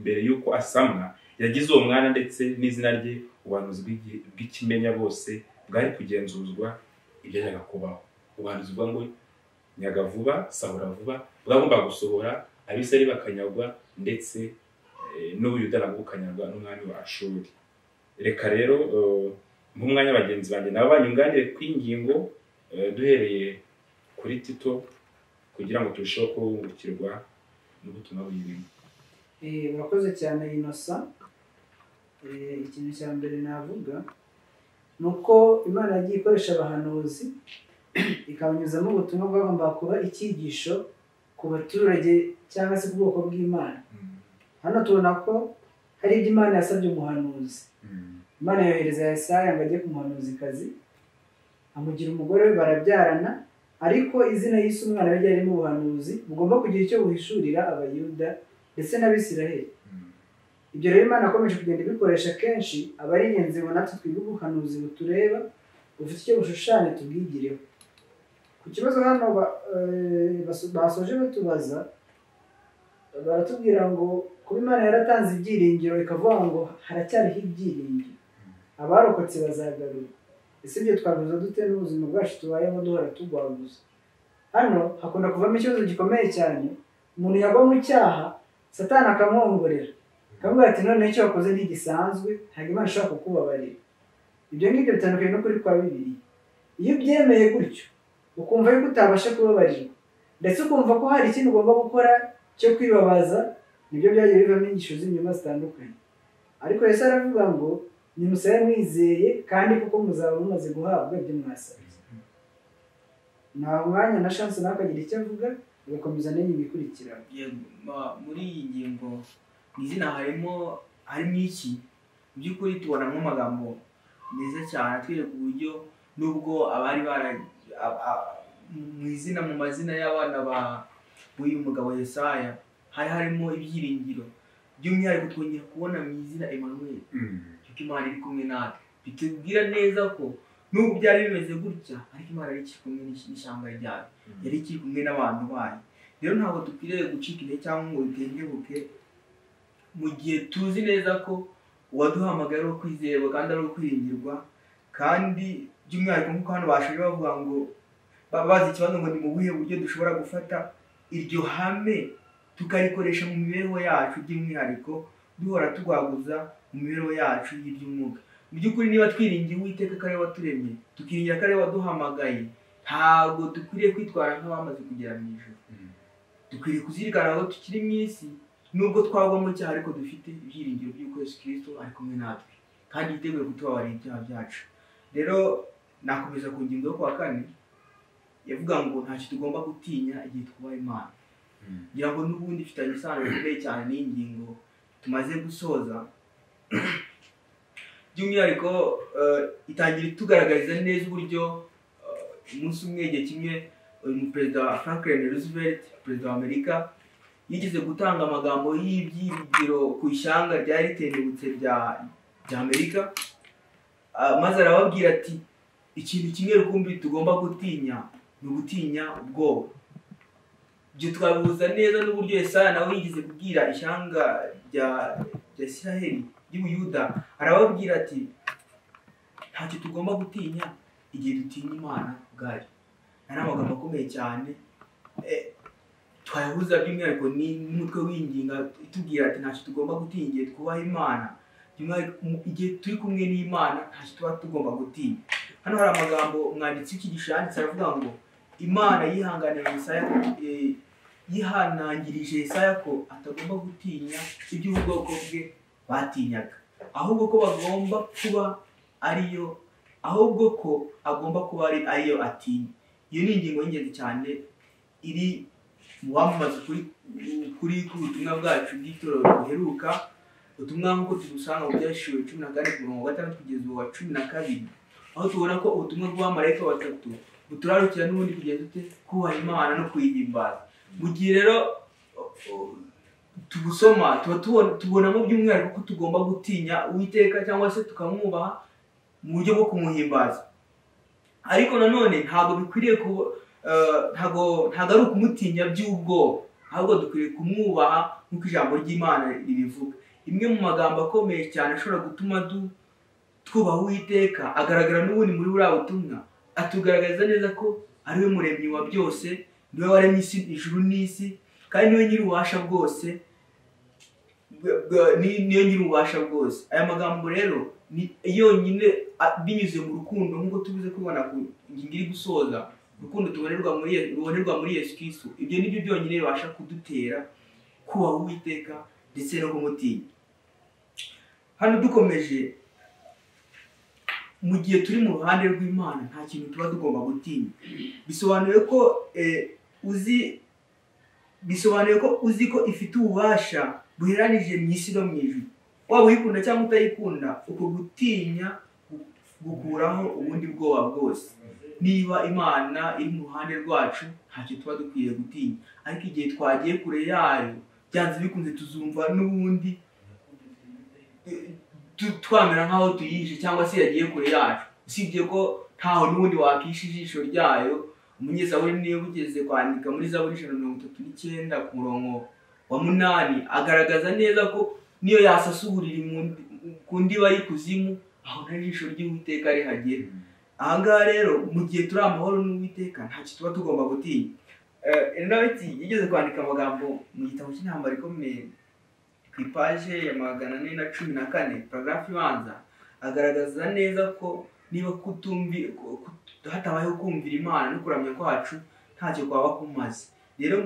mbere y'uko asamwa yagize uwo mwana ndetse n'izina rye ubuhanuzi bw'igihe- bw'ikimenya bose bwari kugenzuzwa ibyajyaga kubaho ubuhanuzi buvuga ngo nyaga vuba sahura vuba bwagombaga gusohora abisari bakanyagwa ndetse eh, n'ubuyuda nabwo bukanyagwa n'umwami wa ashuri reka rero eh, nk'umwanya bagenzi banjye nabo banyunganire kw'ingingo eh, duhereye kuri tito kugira ngo turusheho kubungukirwa n'ubutumwa buyirimo Eh, murakoze cyane inosa Eh, ikintu cya mbere navuga ni uko imana yagiye ikoresha abahanuzi ikabanyuzamo ubutumwa bwagombaga kuba icyigisho ku baturage cyangwa se ku bwoko bw'imana hano tubona ko hari ibyo imana yasabye umuhanuzi imana yohereza yesaya ngo ajye ku muhanuzikazi amugira umugore we barabyarana ariko izina y'isi umwana we ryari mu buhanuzi bugomba kugira icyo buhishurira abayuda ndetse n'abisiraheli ibyo rero imana akomeje kugenda ibikoresha kenshi aba ari ingenzi ngo natwe twige ubuhanuzi butureba bufite icyo bushushanya tubwigireho ku kibazo hano ba- eh, baso- basoje batubaza baratubwira ngo kuba imana yaratanze ibyiringiro ikavuga ngo haracyariho ibyiringiro abarokotse bazagarura ese ibyo twabivuze dute n'ubuzima bwacu tubayeho duhora tugwaguza hano hakunda kuvamo ikibazo gikomeye cyane umuntu yagwa mu cyaha satani akamwongorera akamubwira ati none icyo wakoze ntigisanzwe ntabwo imana ishobora kukubabarira ibyo ngibyo bitandukanye n'ukuri kwa bibiri iyo ubyemeye gutyo ukumva yuko utabasha kubabarirwa ndetse ukumva ko hari ikindi ugomba gukora cyo kwibabaza nibyo byagiye bivamo inyigisho z'inyuma zitandukanye ariko yesu aravuga ngo nimusabe mwizeye kandi kuko muzaba mumaze guhabwa ibyo mwasabye nta mwanya na shansi nawe akagira icyo avuga agakomeza n'iyi bikurikirana Yego, ma- muri iyi ngingo mu izina harimo harimo iki mu by'ukuri tubonamo amagambo meza cyane atwereka uburyo nubwo abari bara a- a- mu izina mu mazina y'abana ba b'uyu mugabo Yesaya hari harimo ibyiringiro by'umwihariko twongera kubona mu izina Emmanuel kuko imana iri kumwe natwe bitubwira neza ko nubwo byari bimeze gutya ariko imana yari ikiri kumwe n'ish- n'ishyamba ryayo yari ikiri kumwe n'abantu bayo rero ntabwo dukwiriye gucika intege cyangwa ngo dutenguke mu gihe tuzi neza ko uwaduhamagaye ari uwo kwizerwa kandi ari uwo kwiringirwa kandi by'umwihariko nk'uko hano bashaje bavuga ngo ba- bazi ikibazo ngo ni mu buhe buryo dushobora gufata iryo hame tukarikoresha mu mibereho yacu by'umwihariko duhora turwaguza mu mibereho yacu y'iby'umwuka mu by'ukuri niba twiringiye uwiteka ko ari we waturemye tukiringira ko ari we waduhamagaye ntabwo dukwiriye kwitwara nk'abamaze kugera mu ijoro dukwiriye kuzirikana aho tukiri mu isi nubwo twagwa mu cyaha ariko dufite ibyiringiro by'uko yesu kirisito ari kumwe natwe kandi yiteguye kutubabarira ibyaha byacu rero nakomeza ku ngingo yo kuwa kane yavuga ngo ntacyo tugomba gutinya igihe twubaha imana ngira ngo n'ubundi ifitanye isano bikomeye cyane n'iyi ngingo tumaze gusoza by'umwihariko eh, itangira itugaragariza neza uburyo eh, umunsi umwe igihe kimwe uyu perezida wa franklin roosevelt perezida wa amerika yigeze gutanga amagambo y'ibyiringiro ku ishyanga ryari ritendutse rya rya amerika Ah, maze arababwira ati ikintu kimwe rukumbi tugomba gutinya ni ugutinya ubwoba ibyo twabihuza neza n'uburyo Yesaya nawe yigeze kubwira ishyanga rya rya ya isiraheli y'ubuyuda arababwira ati ntacyo tugomba gutinya igihe dutinya imana ubwayo aya ni amagambo akomeye cyane Eh, twayahuza by'umwihariko ni n'umutwe w'inginga itubwira ati ntacyo tugomba gutinya igihe twubaha imana by'umwihariko mu- igihe turi kumwe n'imana ntacyo tuba tugomba gutinya hano hari amagambo umwanditsi w'iki yanditse aravuga ngo imana yihanganiye Yesaya eh, yihanangirije Yesaya ko atagomba gutinya ibyo ubwoko bwe batinyaga ahubwo ko bagomba kuba ariyo ahubwo ko agomba kuba ari ariyo atinya iyo ni ingingo y'ingenzi cyane iri mu wamamaza kuri kuri ku butumwa bwacu bw'itorero buheruka ubutumwa nk'uko tubusanga mu byashiwe cumi na kane ku murongo wa gatandatu kugeza uwa cumi na kabiri aho tubona ko ubutumwa bw'abamarayika batatu buturarukira n'ubundi kugeza dute kubaha imana no kuyihimbaza mu gihe rero o- o- tubusoma tuba tubona- tubonamo by'umwihariko ko tugomba gutinya uwiteka cyangwa se tukamwubaha mu buryo bwo kumuhimbaza ariko nanone ntabwo bikwiriye ku ntabwo ntabwo ari ukumutinya by'ubwoba ahubwo dukwiriye kumwubaha nk'uko ijambo ry'imana ribivuga imwe mu magambo akomeye cyane ashobora gutuma du twubaha uwiteka agaragara n'ubundi muri buriya butumwa atugaragariza neza ko ari we muremyi wa byose ni we waremye isi ijuru n'isi kandi ni we nyir'ububasha bwose bwa- bwa- ni- niyo nyiri ububasha bwose aya magambo rero ni yonyine a- binyuze mu rukundo nk'uko tubize kubibona ku ngingo iri gusoza urukundo tubonerwa muri Ye- rubonerwa muri yesu kristo ibyo ni byo byonyine bibasha kudutera kubaha uwiteka ndetse no kumutinya hano dukomeje mu gihe turi mu ruhande rw'imana nta kintu tuba tugomba gutinya bisobanuye ko eh, uzi bisobanuye ko uzi ko ifite ububasha buheranije mu isi no mu ijuru waba uyikunda cyangwa utayikunda uko gutinya gu- gukuraho ubundi bwoba bwose niba imana iri mu ruhande rwacu ntacyo tuba dukwiye gutinya ariko igihe twagiye kure yayo byanze bikunze tuzumva n'ubundi eh, tu- twamera nk'aho tuyihishe cyangwa se yagiye kure yacu usibye ko ntaho n'ubundi wakisha ijisho ryayo umunyezaburi niwe ugeze kwandika muri zaburi ijana na mirongo itatu n'icyenda ku murongo wa munani agaragaza neza ko niyo yasasa uburiri mu- ku ndiba y'ikuzimu aho nta jisho ry'uwiteka rihagera ahangaha rero mu gihe turi amahoro n'uwiteka ntacyo tuba tugomba gutinya Eh, elinaweti yigeze kwandika amagambo mu gitabo cy'intambara ikomeye ku ipaje ya magana ane na cumi na kane paragarafu ibanza agaragaza neza ko niba kutumvi ku- ku- hatabayeho kumvira imana no kuramya kwacu ntacyo kwaba kumaze rero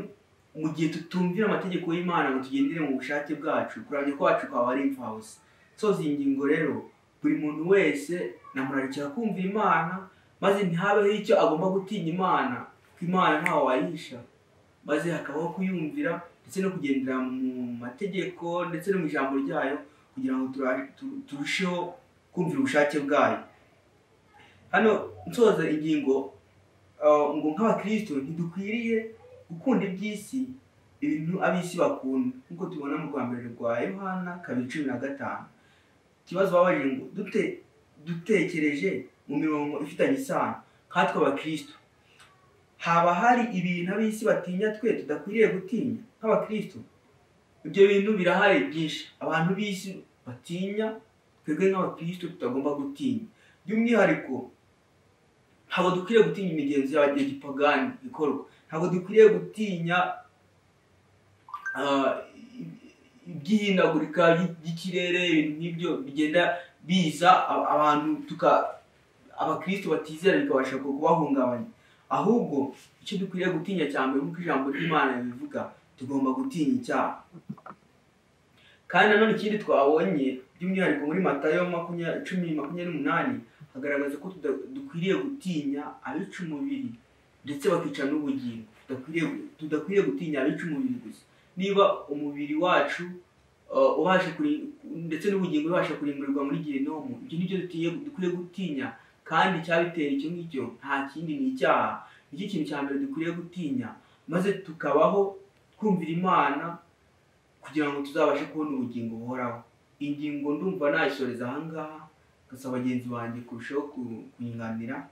mu gihe tutumvira amategeko y'imana ngo tugendere mu bushake bwacu kuramya kwacu kwaba ari imfabusa soza iyi ngingo rero buri muntu wese namurarikira kumvira imana maze ntihabeho icyo agomba gutinya imana ko imana ntawe wayihisha maze hakabaho kuyumvira ndetse no kugendera mu mategeko ndetse no mu ijambo ryayo kugira ngo tura- tu- turusheho kumvira ubushake bwayo hano nsoza ingingo uh, ngo nk'abakristo ntidukwiriye gukunda iby'isi ibintu ab'isi bakunda nk'uko tubona mu rwambere rwa yohana kabiri cumi na gatanu ikibazo babajije ngo dute dutekereje mu mirongo ifitanye isano nkatwe abakristo haba hari ibintu ab'isi batinya twe tudakwiriye gutinya nk'abakristo ibyo bintu birahari byinshi abantu b'isi batinya twebwe nk'abakristo tutagomba gutinya by'umwihariko ntabwo dukwiriye gutinya imigenzo y'abanyagipagani ikorwa ntabwo dukwiriye gutinya ah, iby'ihindagurika ry- ry'ikirere ibintu nk'ibyo bigenda biza a- abantu tuka abakristo batizera bikabasha kubahungabanya ahubwo icyo dukwiriye gutinya cyane nk'uko ijambo ry'imana ribivuga tugomba gutinya icyaha kandi nanone ikindi twabonye by'umwihariko muri matayo makumya- cumi makumyabiri n'umunani hagaragaza ko tuda- dukwiriye gutinya abica umubiri ndetse bakica n'ubugingo tudakwiriye tudakwiriye gutinya abica umubiri gusa niba umubiri wacu uh, ubasha kuri- ndetse n'ubugingo bubasha kurimburirwa muri gihenomu ibyo ni byo dutiye- dukwiriye gutinya kandi icyabitera icyo ngicyo nta kindi ni icyaha nicyo kintu cya mbere dukwiriye gutinya maze tukabaho twumvira imana kugira ngo tuzabashe kubona ubugingo buhoraho ingingo ndumva nayisoreza ahangaha gasaba bagenzi banjye kurushaho ku- kunyunganira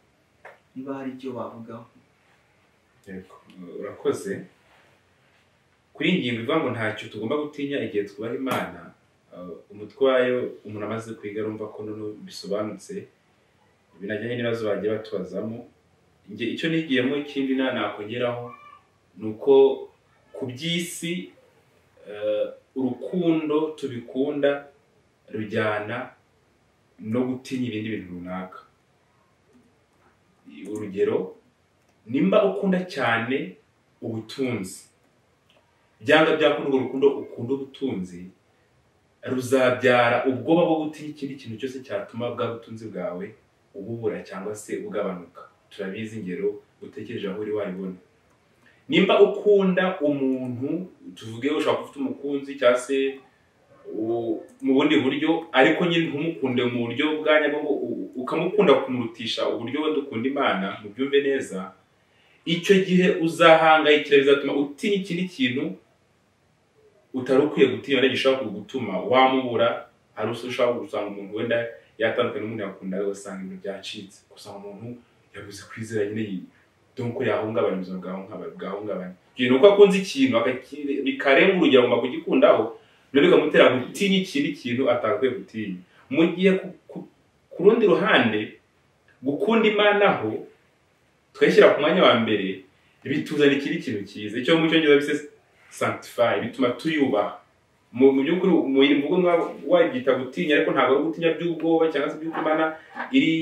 niba hari icyo bavugaho Yego, urakoze kuri iyi ngingo ivuga ngo ntacyo tugomba gutinya igihe twubaha imana Uh, umutwe wayo umuntu amaze kwiga arumva ko noneho bisobanutse binajyanye n'ibibazo bagiye batubazamo njye icyo nigiyemo ikindi nta nakongeraho ni uko ku by'isi eh, urukundo tubikunda rujyana no gutinya ibindi bintu runaka urugero nimba ukunda cyane ubutunzi byanga byakunda urwo rukundo ukunda ubutunzi ruzabyara ubwoba bwo gutinya ikindi kintu cyose cyatuma bwa butunzi bwawe ububura cyangwa se ugabanuka turabizi ingero utekereje aho uri wayibona nimba ukunda umuntu tuvuge ushobora kuba ufite umukunzi cyangwa se u- mu bundi buryo ariko nyine ntumukunde mu buryo bwa nyabwo ukamukunda kumurutisha uburyo wenda ukunda imana mu byumve neza icyo gihe uzahangayikira bizatuma utinya ikindi kintu utari ukwiye gutinya wenda gishobora kugutuma wamubura hari ushobora gusanga umuntu wenda yatandukanye n'umuntu yakundaga ugasanga ibintu byacitse gusanga umuntu yabuze kwizera nyine yi- dore ko yahungabanya ubuzima bwahungabanya bwahungabanya igihe ni uko akunze ikintu akakire- bikarenga urugero agomba kugikundaho rero bikamutera gutinya ikindi kintu atakwiye gutinya mu gihe ku- ku- ku rundi ruhande gukunda imana ho tukayishyira ku mwanya wa mbere bituzana ikindi kintu cyiza icyo mu cyongereza bise sanctify bituma tuyubaha mu mu by'ukuri mu mvugo mwa- wabyita gutinya ariko ntabwo ari gutinya by'ubwoba cyangwa se by'uko imana iri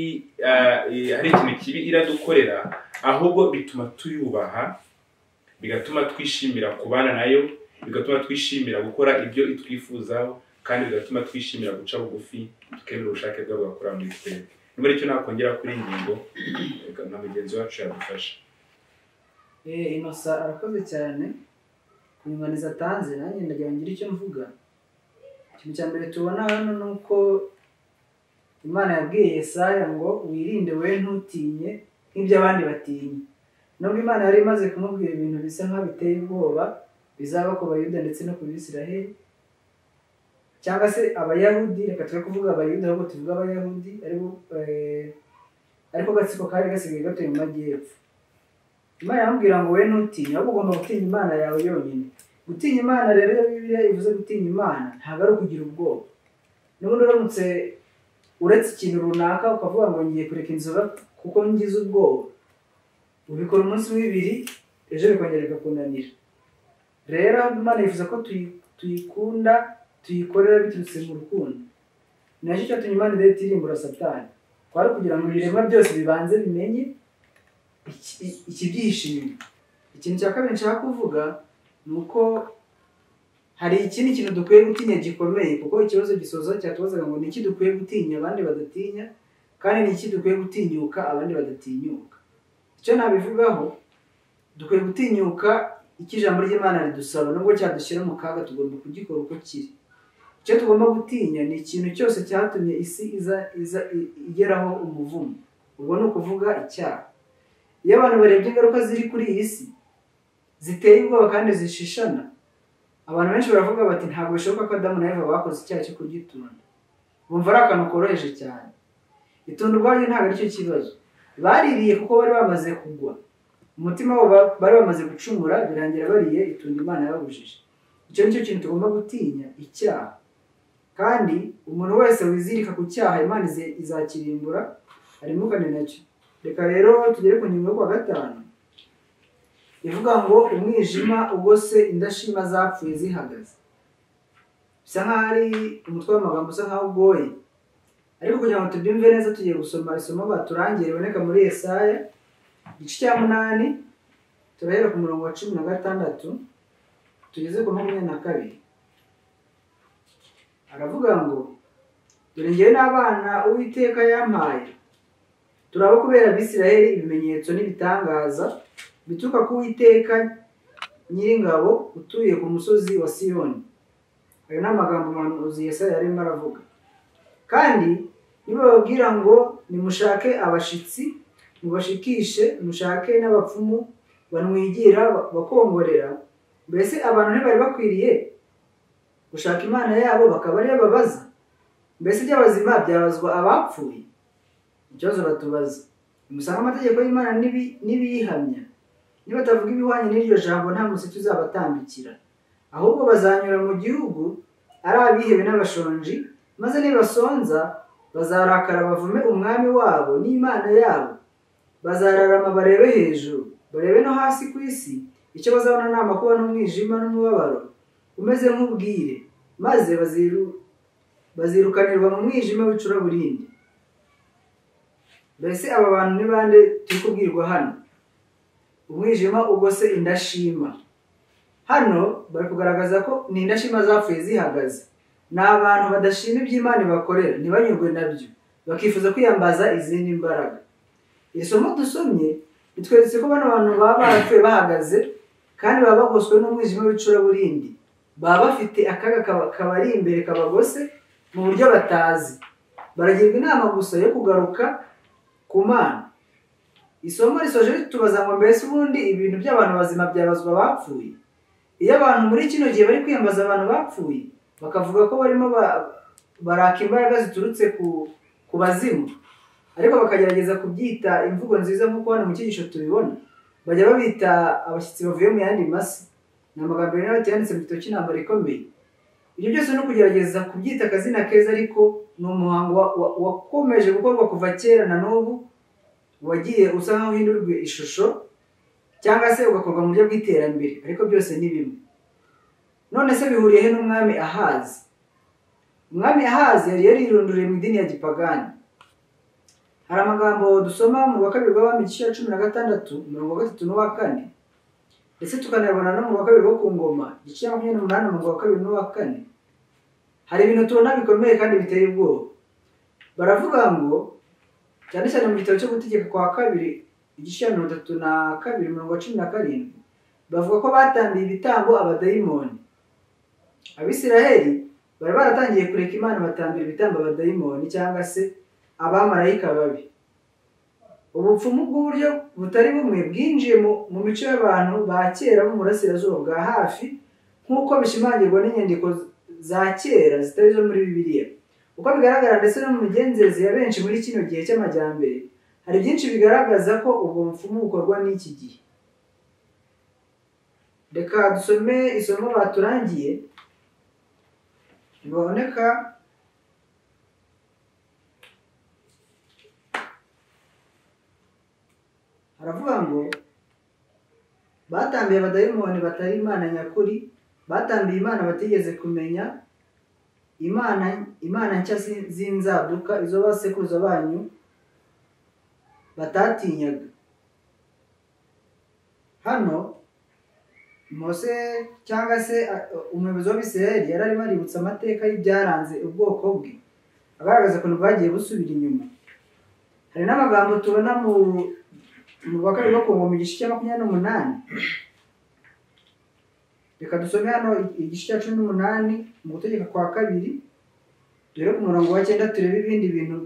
ah, eh, hari ikintu kibi iradukorera ahubwo bituma tuyubaha bigatuma twishimira kubana nayo bigatuma twishimira gukora ibyo itwifuzaho kandi bigatuma twishimira guca bugufi tukemera ubushake bwabo bakora muri twebwe ni muri icyo nakongera kuri iyi ngingo reka na mugenzi wacu yadufasha Eh, Innocent arakoze cyane ku nyunganizi atanze nanjye ndagira ngire icyo mvuga ikintu cya mbere tubona hano ni uko imana yabwiye yesaya ngo wirinde we ntutinye nk'ibyo abandi batinya nubwo imana yari imaze kumubwira ibintu bisa nk'aho biteye ubwoba bizaba ku bayuda ndetse no ku bisiraheli cyangwa se abayahudi reka twe kuvuga abayuda ahubwo tuvuge abayahudi aribo eh, ariko agatsiko kari gasigaye gatuye mu majyepfo imana iramubwira ngo we ntutinye ahubwo ugomba gutinya imana yawe yonyine gutinya imana rero iyo bibiliya ivuze gutinya imana ntabwo ari ukugira ubwoba n'ubundi uramutse uretse ikintu runaka ukavuga ngo ngiye kureka inzoga kuko ngize ubwoba ubikora umunsi w'ibiri ejo bikongera bigakunanira rero imana yifuza ko tuyi- tuyikunda tuyikorera biturutse mu rukundo ni nacyo cyatumye imana idahita irimbura satani kwari kugira ngo ibiremwa byose bibanze bimenye iki- iki byishimo ikintu cya kabiri nshaka kuvuga ni uko hari ikindi kintu dukwiye gutinya gikomeye kuko ikibazo gisoza cyatubazaga ngo ni iki dukwiye gutinya abandi badatinya kandi ni iki dukwiye gutinyuka abandi badatinyuka icyo nabivugaho dukwiye gutinyuka icyo ijambo ry'imana ridusaba nubwo cyadushyira mu kaga tugomba kugikora uko kiri icyo tugomba gutinya ni ikintu cyose cyatumye isi iza iza i- igeraho umuvumo ubwo ni ukuvuga icyaha iyo abantu barebye ingaruka ziri kuri iyi si ziteye ubwoba kandi zishishana abantu benshi baravuga bati ntabwo bishoboka ko adamu na eva bakoze icyaha cyo kugitunda bumva ari akantu koroheje cyane itunda ubwaryo ntabwo aricyo kibazo baririye kuko bari bamaze kugwa umutima wabo ba- bari bamaze gucumura birangira bariye itunda imana yababujije icyo ni cyo kintu tugomba gutinya icyaha kandi umuntu wese wizirika ku cyaha imana ize- izakirimbura arimukane nacyo reka rero tugere ku ngingo yo kuwa gatanu ivuga ngo umwijima ugose indashima zapfuye zihagaze bisa nk'aho ari umutwe w'amagambo usa nk'aho ugoye ariko kugira ngo tubyumve neza tugiye gusoma isomo baturangiye riboneka muri Yesaya igice cya munani turahera ku murongo wa cumi na gatandatu tugeze ku makumyabiri na kabiri aravuga ngo dore ngewe n'abana uwiteka yampaye turaba kubera abisirayeli ibimenyetso n'ibitangaza bituruka ku witeka nyiringabo utuye ku musozi wa siyoni ayo ni amagambo umuhanuzi yesaya yarimo aravuga kandi nibababwira ngo nimushake abashitsi mubashikishe mushake n'abapfumu banwigira ba- bakongorera mbese abantu ntibari bakwiriye gushaka imana yabo bakaba ariyo babaza mbese iby'abazima byabazwa abapfuye ikibazo batubaza nimusanga amategeko y'imana n'ibi- n'ibiyihamya niba batavuga ibihwanye n'iryo jambo nta museke uzabatambikira ahubwo bazanyura mu gihugu ari abihebe n'abashonji maze nibasonza bazarakara bavume umwami wabo n'imana yabo bazararama barebe hejuru barebe no hasi ku isi icyo bazabona ni amakuba n'umwijima n'umubabaro umeze nk'ubwire maze baziru- bazirukanirwa mu mwijima w'icuraburindi mbese aba bantu ni bande turi kubwirwa hano umwijima ubwo se indashima hano bari kugaragaza ko ni indashima zapfuye zihagaze ni abantu badashima iby'imana ibakorera ntibanyurwe nabyo bakifuza kwiyambaza izindi mbaraga iri somo dusomye ritweretse ko bano bantu baba barapfuye bahagaze kandi baba bagoswe n'umwijima w'icuraburindi baba bafite akaga kaba- kabari imbere kabagose mu buryo batazi baragirwa inama gusa yo kugaruka ku mana isomo risoje ritubaza ngo mbese ubundi ibintu by'abantu bazima byabazwa abapfuye iyo abantu muri kino gihe bari kwiyambaza abantu bapfuye bakavuga ko barimo ba- baraka imbaraga ziturutse ku ku bazimu ariko bakagerageza kubyita imvugo nziza nk'uko hano mu cyigisho tubibona bajya babita abashyitsi bavuye mu yandi masi ni amagambo rero yanditse mu gitabo cy'intambara ikomeye ibyo byose ni ukugerageza kubyita akazina keza ariko ni umuhango wa- wa- wakomeje gukorwa kuva kera na n'ubu wagiye usa nk'aho uhindurwa ishusho cyangwa se ugakorwa mu buryo bw'iterambere ariko byose ni bimwe none se bihuriye he n'umwami ahazi umwami ahazi yari yarirunduriye mu idini ya gipagani hari amagambo dusoma mu wa kabiri rw'abami igice cya cumi na gatandatu umurongo wa gatatu n'uwa kane ndetse tukanayabona no mu wa kabiri wo ku ngoma igice cya makumyabiri n'umunani umurongo wa kabiri n'uwa kane hari ibintu tubona bikomeye kandi biteye ubwoba baravuga ngo cyane cyane mu gitabo cyo gutegeka kwa kabiri igice cya mirongo itatu na kabiri umurongo wa cumi na karindwi bavuga ko batambiye ibitambo abadayimoni abisiraheli bari baratangiye kureka imana batambira ibitambo abadayimoni cyangwa se abamarayika babi ubupfumu bw'uburyo butari bumwe bwinjiye mu mu mico y'abantu ba kera bo mu burasirazuba bwa hafi nk'uko bishimangirwa n'inyandiko za kera zitari izo muri bibiliya uko bigaragara ndetse no mu migenzereze ya benshi muri kino gihe cy'amajyambere hari byinshi bigaragaza ko ubwo bupfumu bukorwa n'iki gihe reka dusome isomo baturangiye riboneka haravuga ngo batambiye abadayimoni batari imana nyakuri batambiye imana batigeze kumenya imana imana nshya z'in- z'inzaduka izo basekuruza banyu batatinyaga hano mose cyangwa se a- umuyobozi w'abisirayeli yari arimo aributsa amateka y'ibyaranze ubwoko bwe agaragaza ukuntu bwagiye busubira inyuma hari n'amagambo tubona mu mu wa kabiri no ku ngoma igice cya makumyabiri n'umunani reka dusome hano i- igice cya cumi n'umunani mu gutegeka kwa kabiri dore ku murongo wa cyenda turebe ibindi bintu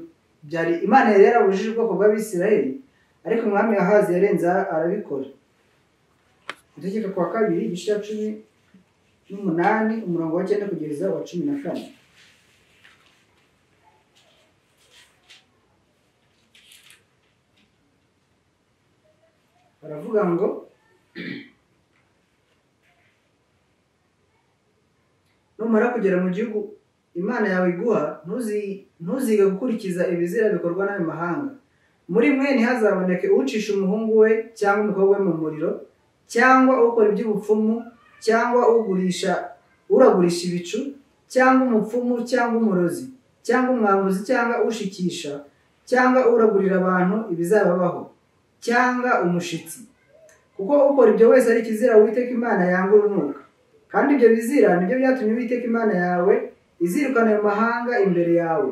byari imana yari yarabujije ubwoko bw'abisirayeli ariko umwami ahazi yarenze arabikora gutegeka kwa kabiri igice cya cumi n'umunani umurongo wa cyenda kugeza wa cumi na kane baravuga ngo numara kugera mu gihugu imana yawe iguha ntuzi- ntuzige gukurikiza ibizira bikorwa n'ayo mahanga muri mwe ntihazaboneke ucisha umuhungu we cyangwa umukobwa we mu muriro cyangwa ukora iby'ubupfumu cyangwa ugurisha uragurisha ibicu cyangwa umupfumu cyangwa umurozi cyangwa umwambuzi cyangwa ushikisha cyangwa uragurira abantu ibizababaho cyangwa umushitsi kuko ukora ibyo wese ari ikizira uwiteka imana yanga urunuka kandi ibyo bizira nibyo byatumye uwiteka imana yawe izirukana ayo mahanga imbere yawe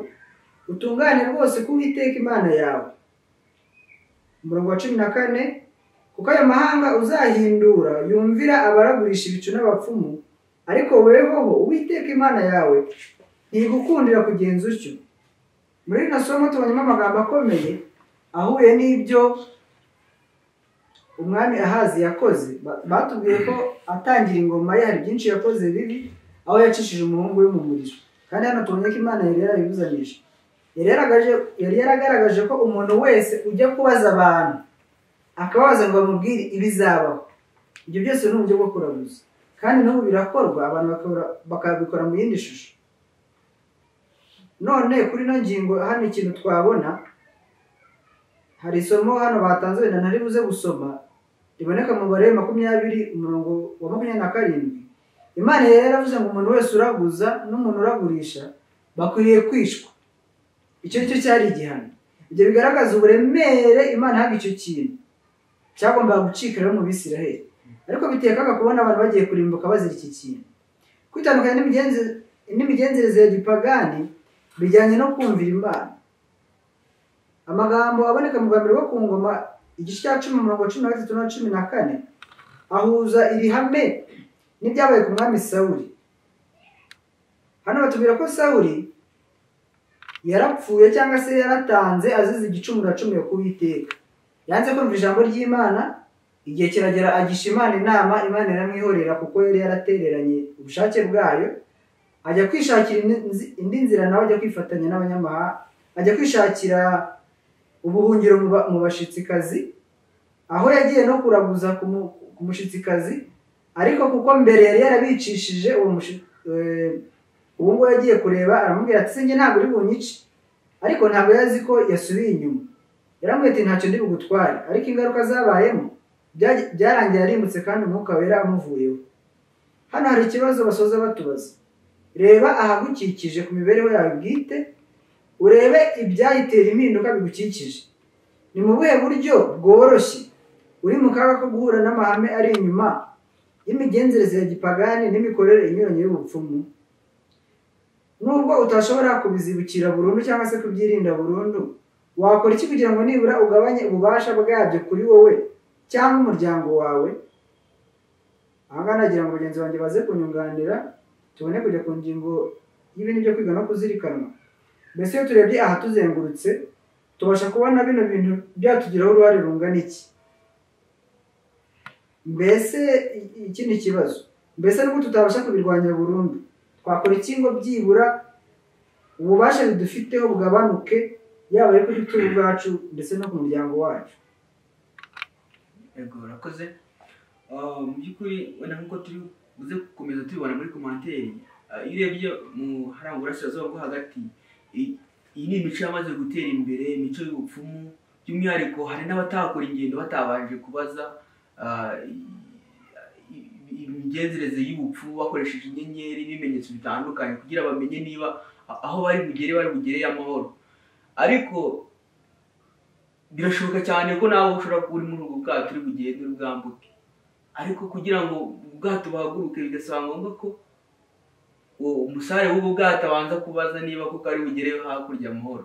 utungane rwose ko uwiteka imana yawe umurongo wa cumi na kane kuko ayo mahanga uzahindura yumvira abaragurisha ibicu n'abapfumu ariko wehoho uwiteka imana yawe ntigukundira kugenza utyo muri rino somo tubonyemo amagambo akomeye ahuye n'ibyo umwami ahazi yakoze Ba- batubwiye ko atangira ingoma ye hari byinshi yakoze bibi aho yacishije umuhungu we mu muriro kandi hano tubonye ko imana yari yarabibuzanije yari yaragaje- yari yaragaragaje ko umuntu wese ujya kubaza abantu akababaza ngo bamubwire ibizabaho ibyo byose ni uburyo bwo kuraguza kandi n'ubu birakorwa abantu bakabura- bakabikora mu yindi shusho none kuri ino ngingo hano ikintu twabona hari isomo hano batanze wenda ntari buze gusoma riboneka mu mubare makumyabiri umurongo wa makumyabiri na karindwi imana yari yaravuze ngo umuntu wese uraguza n'umuntu uragurisha bakwiriye kwishwa icyo ni cyo cyari igihano ibyo bigaragaza uburemere imana yahaga icyo kintu cyagombaga gucikiraho mu bisiraheli ariko biteye akaga kubona abantu bagiye kurimbuka bazira iki kintu kwitandukanya n'imigenzi- n'imigenzereze ya gipagani bijyanye no kumvira imana amagambo aboneka mu bwa mbere wo ku ngoma igice cya cumi umurongo cumi na gatatu na cumi na kane ahuza iri hame n'ibyabaye ku mwami sawuri hano batubwira ko sawuri yarapfuye cyangwa se yaratanze azize igicumuro acumuye ku Uwiteka. yanze kumva ijambo ry'imana igihe kiragera agisha imana inama imana iramwihorera kuko yari yaratereranye ubushake bwayo ajya kwishakira indi nzi- indi nzira nawe ajya kwifatanya n'abanyamahanga ajya kwishakira ubuhungiro mu ba- mu bashitsikazi aho yagiye no kuraguza ku mu- ku mushitsikazi ariko kuko mbere yari yarabicishije uwo mushi- eh, uwo nguwo yagiye kureba aramubwira ati sinjye ntabwo uri bunyice ariko ntabwo yari azi ko yasubiye inyuma yaramubwira ati ntacyo ndi bugutware ariko ingaruka zabayemo byaj- byarangiye yarimbutse kandi umwuka wera amuvuyeho hano hari ikibazo basoza batubaza reba ahagukikije ku mibereho yawe bwite urebe ibyayitera impinduka bigukikije ni mu buhe buryo bworoshye uri mu kaga ko guhura n'amahame ari inyuma y'imigenzereze ya gipagani n'imikorere inyuranye y'ubupfumu nubwo utashobora kubizibukira burundu cyangwa se kubyirinda burundu wakora iki kugira ngo nibura ugabanye ububasha bwabyo kuri wowe cyangwa umuryango wawe ahangaha nagira ngo bagenzi banjye baze kunyunganira tubone kujya ku ngingo y'ibintu byo kwiga no kuzirikanwa mbese iyo turebye aha tuzengurutse tubasha kubona bino bintu byatugiraho uruhare rungana iki mbese i- i- iki ni ikibazo mbese nubwo tutabasha kubirwanya burundu twakora iki ngo byibura ububasha bidufiteho bugabanuke yaba ari kuri twe ubwacu ndetse no ku muryango wacu yego urakoze Ah, mu by'ukuri wenda nk'uko turi buze gukomeza tubibona muri komanteri ah, iyo urebye mu haranga uburasirazuba bwo hagati i- iyi ni imico yamaze gutera imbere imico y'ubupfumu by'umwihariko hari n'abatakora ingendo batabanje kubaza ah, i- i- imigenzereze y'ubupfumu bakoresheje inyenyeri n'ibimenyetso bitandukanye kugira bamenye niba a- aho bari bugere bari bugereye amahoro ariko birashoboka cyane ko nawe ushobora kuba uri muri ubwo bwato uri bugende ubwambuke ariko kugira ngo ubwato buhaguruke bigasaba ngombwa ko uwo umusare w'ubwo bwato abanza kubaza niba koko ari bugere hakurya amahoro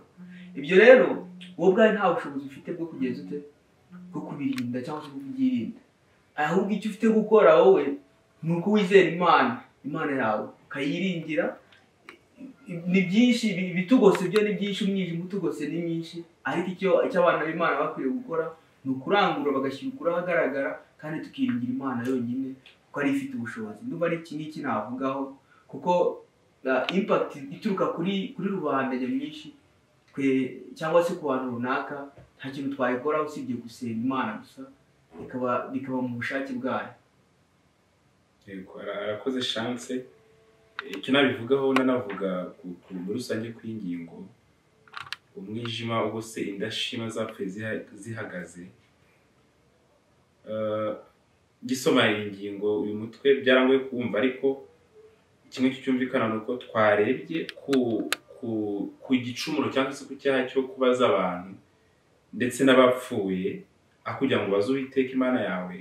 ibyo rero wowe ubwawe nta bushobozi ufite bwo kugeza ute bwo kubirinda cyangwa se bwo kubyirinda ahubwo icyo ufite gukora wowe ni uko wizera imana imana yawe ukayiringira ni byinshi ibi- ibitugose byo ni byinshi umwijima utugose ni myinshi ariko icyo icyo abana b'imana bakwiye gukora ni ukurangura bagashyira ukuri ahagaragara kandi tukiringira imana yonyine kuko ari ifite ubushobozi niba ari iki ngiki navugaho kuko uh, impact ituruka kuri kuri rubanda nyamwinshi twe cyangwa se ku bantu runaka nta kintu twayikora usibye gusenga imana gusa bikaba bikaba mu bushake bwayo Yego, ara- arakoze chance icyo nabivugaho nanavuga ku- ku- muri rusange kw'ingingo umwijima ubuse indashima zapfuye ziha- zihagaze Eh, gisoma iyi ngingo uyu mutwe byarangoye kuwumva ariko kimwe cyumvikana ni uko twarebye ku ku ku gicumuro cyangwa se ku cyaha cyo kubaza abantu ndetse n'abapfuye aho kugira ngo ubaze uwiteka imana yawe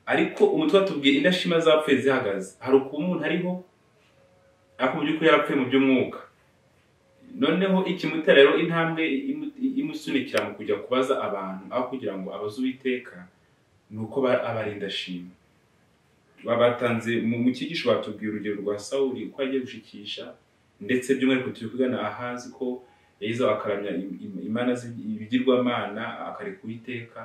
ariko umutwe watubwiye indashima zapfuye zihagaze hari ukuntu umuntu ariho ariko mu by'ukuri yarapfuye mu by'umwuka noneho ikimuta rero intambwe imu- imusunikira mu kujya kubaza abantu aho kugira ngo abaze uwiteka ni uko ba- aba ari indashima babatanze mu mu cyigisho batubwiye urugero rwa sawuri uko yagiye gushikisha ndetse by'umwihariko turi kugana ahazi ko yagize akaramya im- im- imana z'i- ibigirwamana akareka uwiteka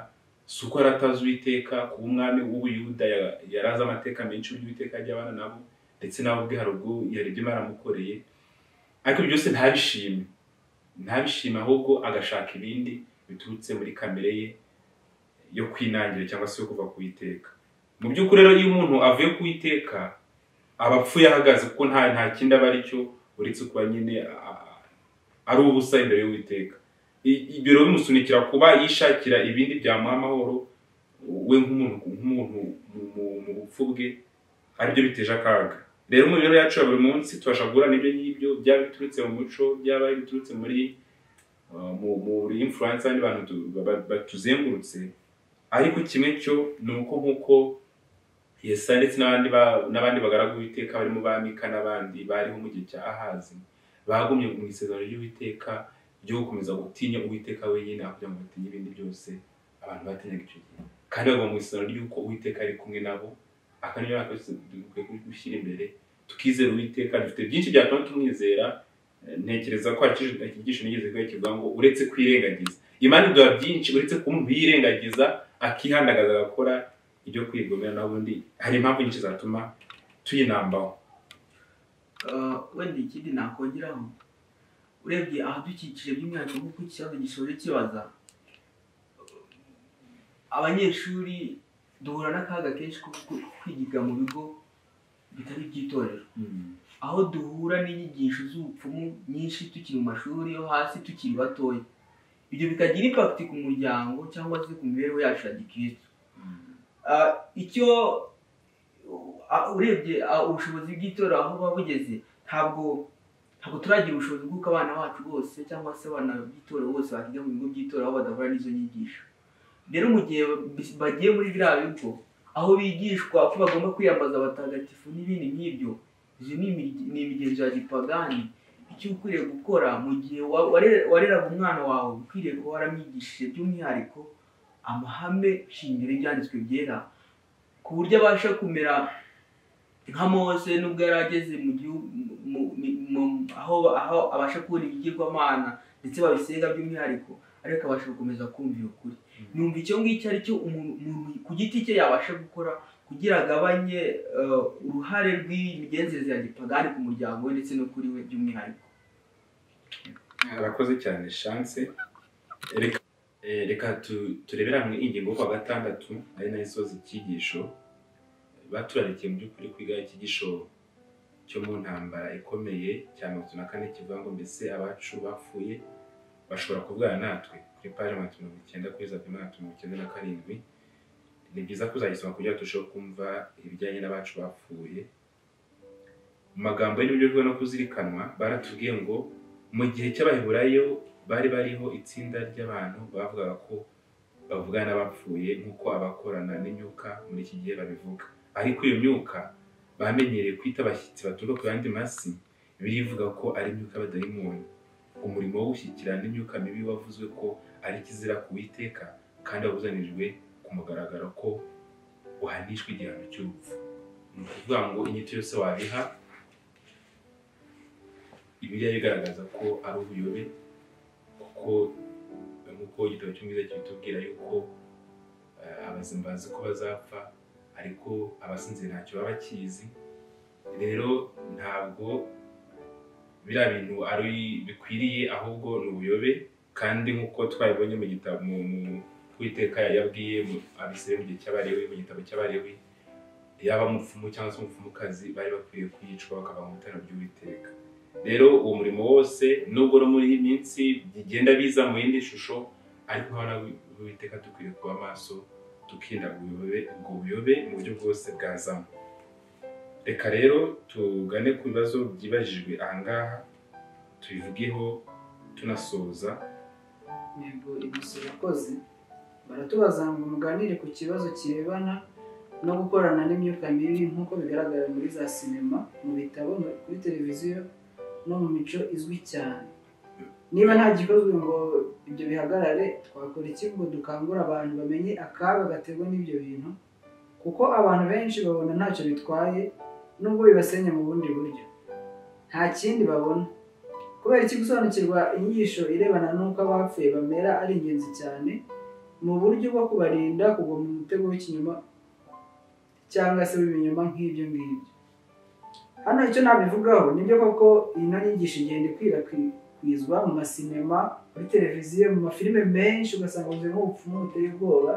si uko yari atazi uwiteka kuba umwami w'ubuyuda ya- yari azi amateka menshi y'uburyo uwiteka ajya abana nabo ndetse nawe ubwe hari ubwo yari ibyo baramukoreye ariko ibyo byose ntabishime ntabishime ahubwo agashaka ibindi biturutse muri kamere ye yo kwinangira cyangwa se yo kuva ku iteka mu by'ukuri rero iyo umuntu avuye ku iteka aba apfuye ahagaze kuko nta nta kindi aba ari cyo uretse kuba nyine a- a- ari ubusa imbere y'uwiteka I- ibyo rero bimusunikira kuba yishakira ibindi byamuha amahoro we nk'umuntu nk'umuntu mu- mu- mu bupfu bwe aribyo biteje akaga rero mu mibereho yacu ya buri munsi tubasha guhura n'ibyo ngibyo byaba biturutse mu muco byaba biturutse muri uh, mu muri influence y'abandi bantu tu- ba- ba- batuzengurutse ariko kimwe cyo ni uko nk'uko yesa ndetse n'abandi ba- n'abandi bagaragu b'iteka barimo ba mika n'abandi bariho mu gihe cya ahazi bagumye mu isezerano ry'uwiteka ryo gukomeza gutinya uwiteka wenyine aho kugira ngo batinye ibindi byose abantu batinyaga icyo gihe kandi bagomba mu isezerano ry'uko uwiteka ari kumwe nabo akaniyo yakose dukwiye gushyira imbere tukizera uwiteka dufite byinshi byatuma tumwizera Eh, ntekereza ko hari iki- iki gisho nigeze kwerekeza ngo uretse kwirengagiza imana iduha byinshi uretse kuba umuntu yirengagiza akihandagaza agakora ibyo kwigomera naho ubundi hari impamvu nyinshi zatuma tuyinambaho Ah, wenda ikindi nakongeraho urebye ahadukikije by'umwihariko nk'uko iki kibazo gisoje kibaza abanyeshuri duhura n'akaga kenshi ko ku- kwigiga mu bigo bitari iby'itorero aho duhura n'inyigisho z'ubupfumu nyinshi tukiri mu mashuri yo hasi tukiri batoya ibyo bikagira impakiti ku muryango cyangwa se ku mibereho yacu ya gikristo Ah, icyo ah, urebye ah, ubushobozi bw'itora aho buba bugeze ntabwo ntabwo turagira ubushobozi bw'uko abana bacu bose cyangwa se abana b'itora bose bakiga mu bigo by'itora aho badahura n'izo nyigisho rero mu gihe bis- bagiye muri biriya bigo aho bigishwa ko bagomba kwiyambaza abatagatifu n'ibindi nk'ibyo iyo ni imig- ni imigenzo ya gipagani icyo ukwiriye gukora mu gihe wa- ware- wareraga umwana wawe ukwiriye kuba waramwigishije by'umwihariko amahame shingiro y'ibyanditswe byera ku buryo abasha kumera nka mose nubwo yari ageze mu gihugu mu- mu- mu- aho aho abasha kubona ibigirwamana ndetse babisenga by'umwihariko ariko abasha gukomeza kumvira ukuri Mm. numva icyo ngicyo aricyo umuntu umuntu ku giti cye yabasha gukora kugira agabanye eh, uruhare rw'imigenzereze ya gipagani ku muryango we ndetse no kuri we by'umwihariko arakoze cyane chance reka eh, reka tu- turebere hamwe ingingo yo kuwa gatandatu ari nayo isoza icyigisho baturarikiye mu by'ukuri kwiga icyigisho cyo mu ntambara ikomeye cya mirongo itatu na kane kivuga ngo mbese abacu bapfuye bashobora kuvugana natwe kuri paji magana atatu mirongo icyenda kuri za magana atatu mirongo icyenda na karindwi ni byiza kuzagisoma kugira ngo turusheho kumva ibijyanye n'abacu bapfuye mu magambo y'uburyo bwo no kuzirikanwa baratubwiye ngo mu gihe cy'abaheburayo bari bariho itsinda ry'abantu bavugaga ko bavugana n'abapfuye nk'uko abakorana n'imyuka muri iki gihe babivuga ariko iyo myuka bamenyereye kwita abashyitsi baturuka ku yandi masi birivuga ko ari imyuka y'abadayimoni umurimo wo gushyikirana n'imyuka mibi wavuzwe ko ari ikizira ku witeka kandi wabuzanirijwe ku mugaragaro ko uhanishwa igihano cy'urupfu ni ukuvuga ngo inyito yose wabiha Bibiliya igaragaza ko ari ubuyobe kuko nk'uko igitabo cy'umwiza kibitubwira yuko eh, abazima bazi ko bazapfa ariko abasinzira ntacyo baba bakizi rero ntabwo biriya bintu ari bikwiriye ahubwo ni ubuyobe kandi nk'uko twabibonye mu gitabo mu mu- uwiteka yabwiye mu- abisirayeli mu gihe cy'abalewi mu gitabo cy'abalewi yaba umupfumu cyangwa se umupfumukazi bari bakwiye kuyicwa bakava mu bitaro by'uwiteka rero uwo murimo wose nubwo no muri iyi minsi bigenda biza mu yindi shusho ariko hano witeka dukwiye kuba amaso tukirinda ngo ubuyobe ngo ubuyobe mu buryo bwose bwazamo reka rero tugane ku bibazo byibajijwe ahangaha tubivugeho tunasoza Ntego ibisa urakoze baratubaza ngo muganire ku kibazo kirebana no gukorana n'imyuka mibi nk'uko bigaragara muri za sinema mu bitabo no kuri televiziyo no mu mico izwi cyane niba nta gikozwe ngo ibyo bihagarare twakora iki ngo dukangura abantu bamenye akaga gaterwa n'ibyo bintu kuko abantu benshi babona ntacyo bitwaye nubwo bibasenya mu bundi buryo nta kindi babona kubera iki gusobanukirwa inyigisho irebana n'uko abapfuye bamera ari ingenzi cyane mu buryo bwo kubarinda kugwa mu mutego w'ikinyoma cyangwa se w'ibinyoma nk'ibyo ngibyo hano icyo nabivugaho ni byo koko ino nyigisho igenda ikwirakwizwa mu masinema muri televiziyo mu mafilime menshi ugasanga buzuyemo ubupfumu buteye ubwoba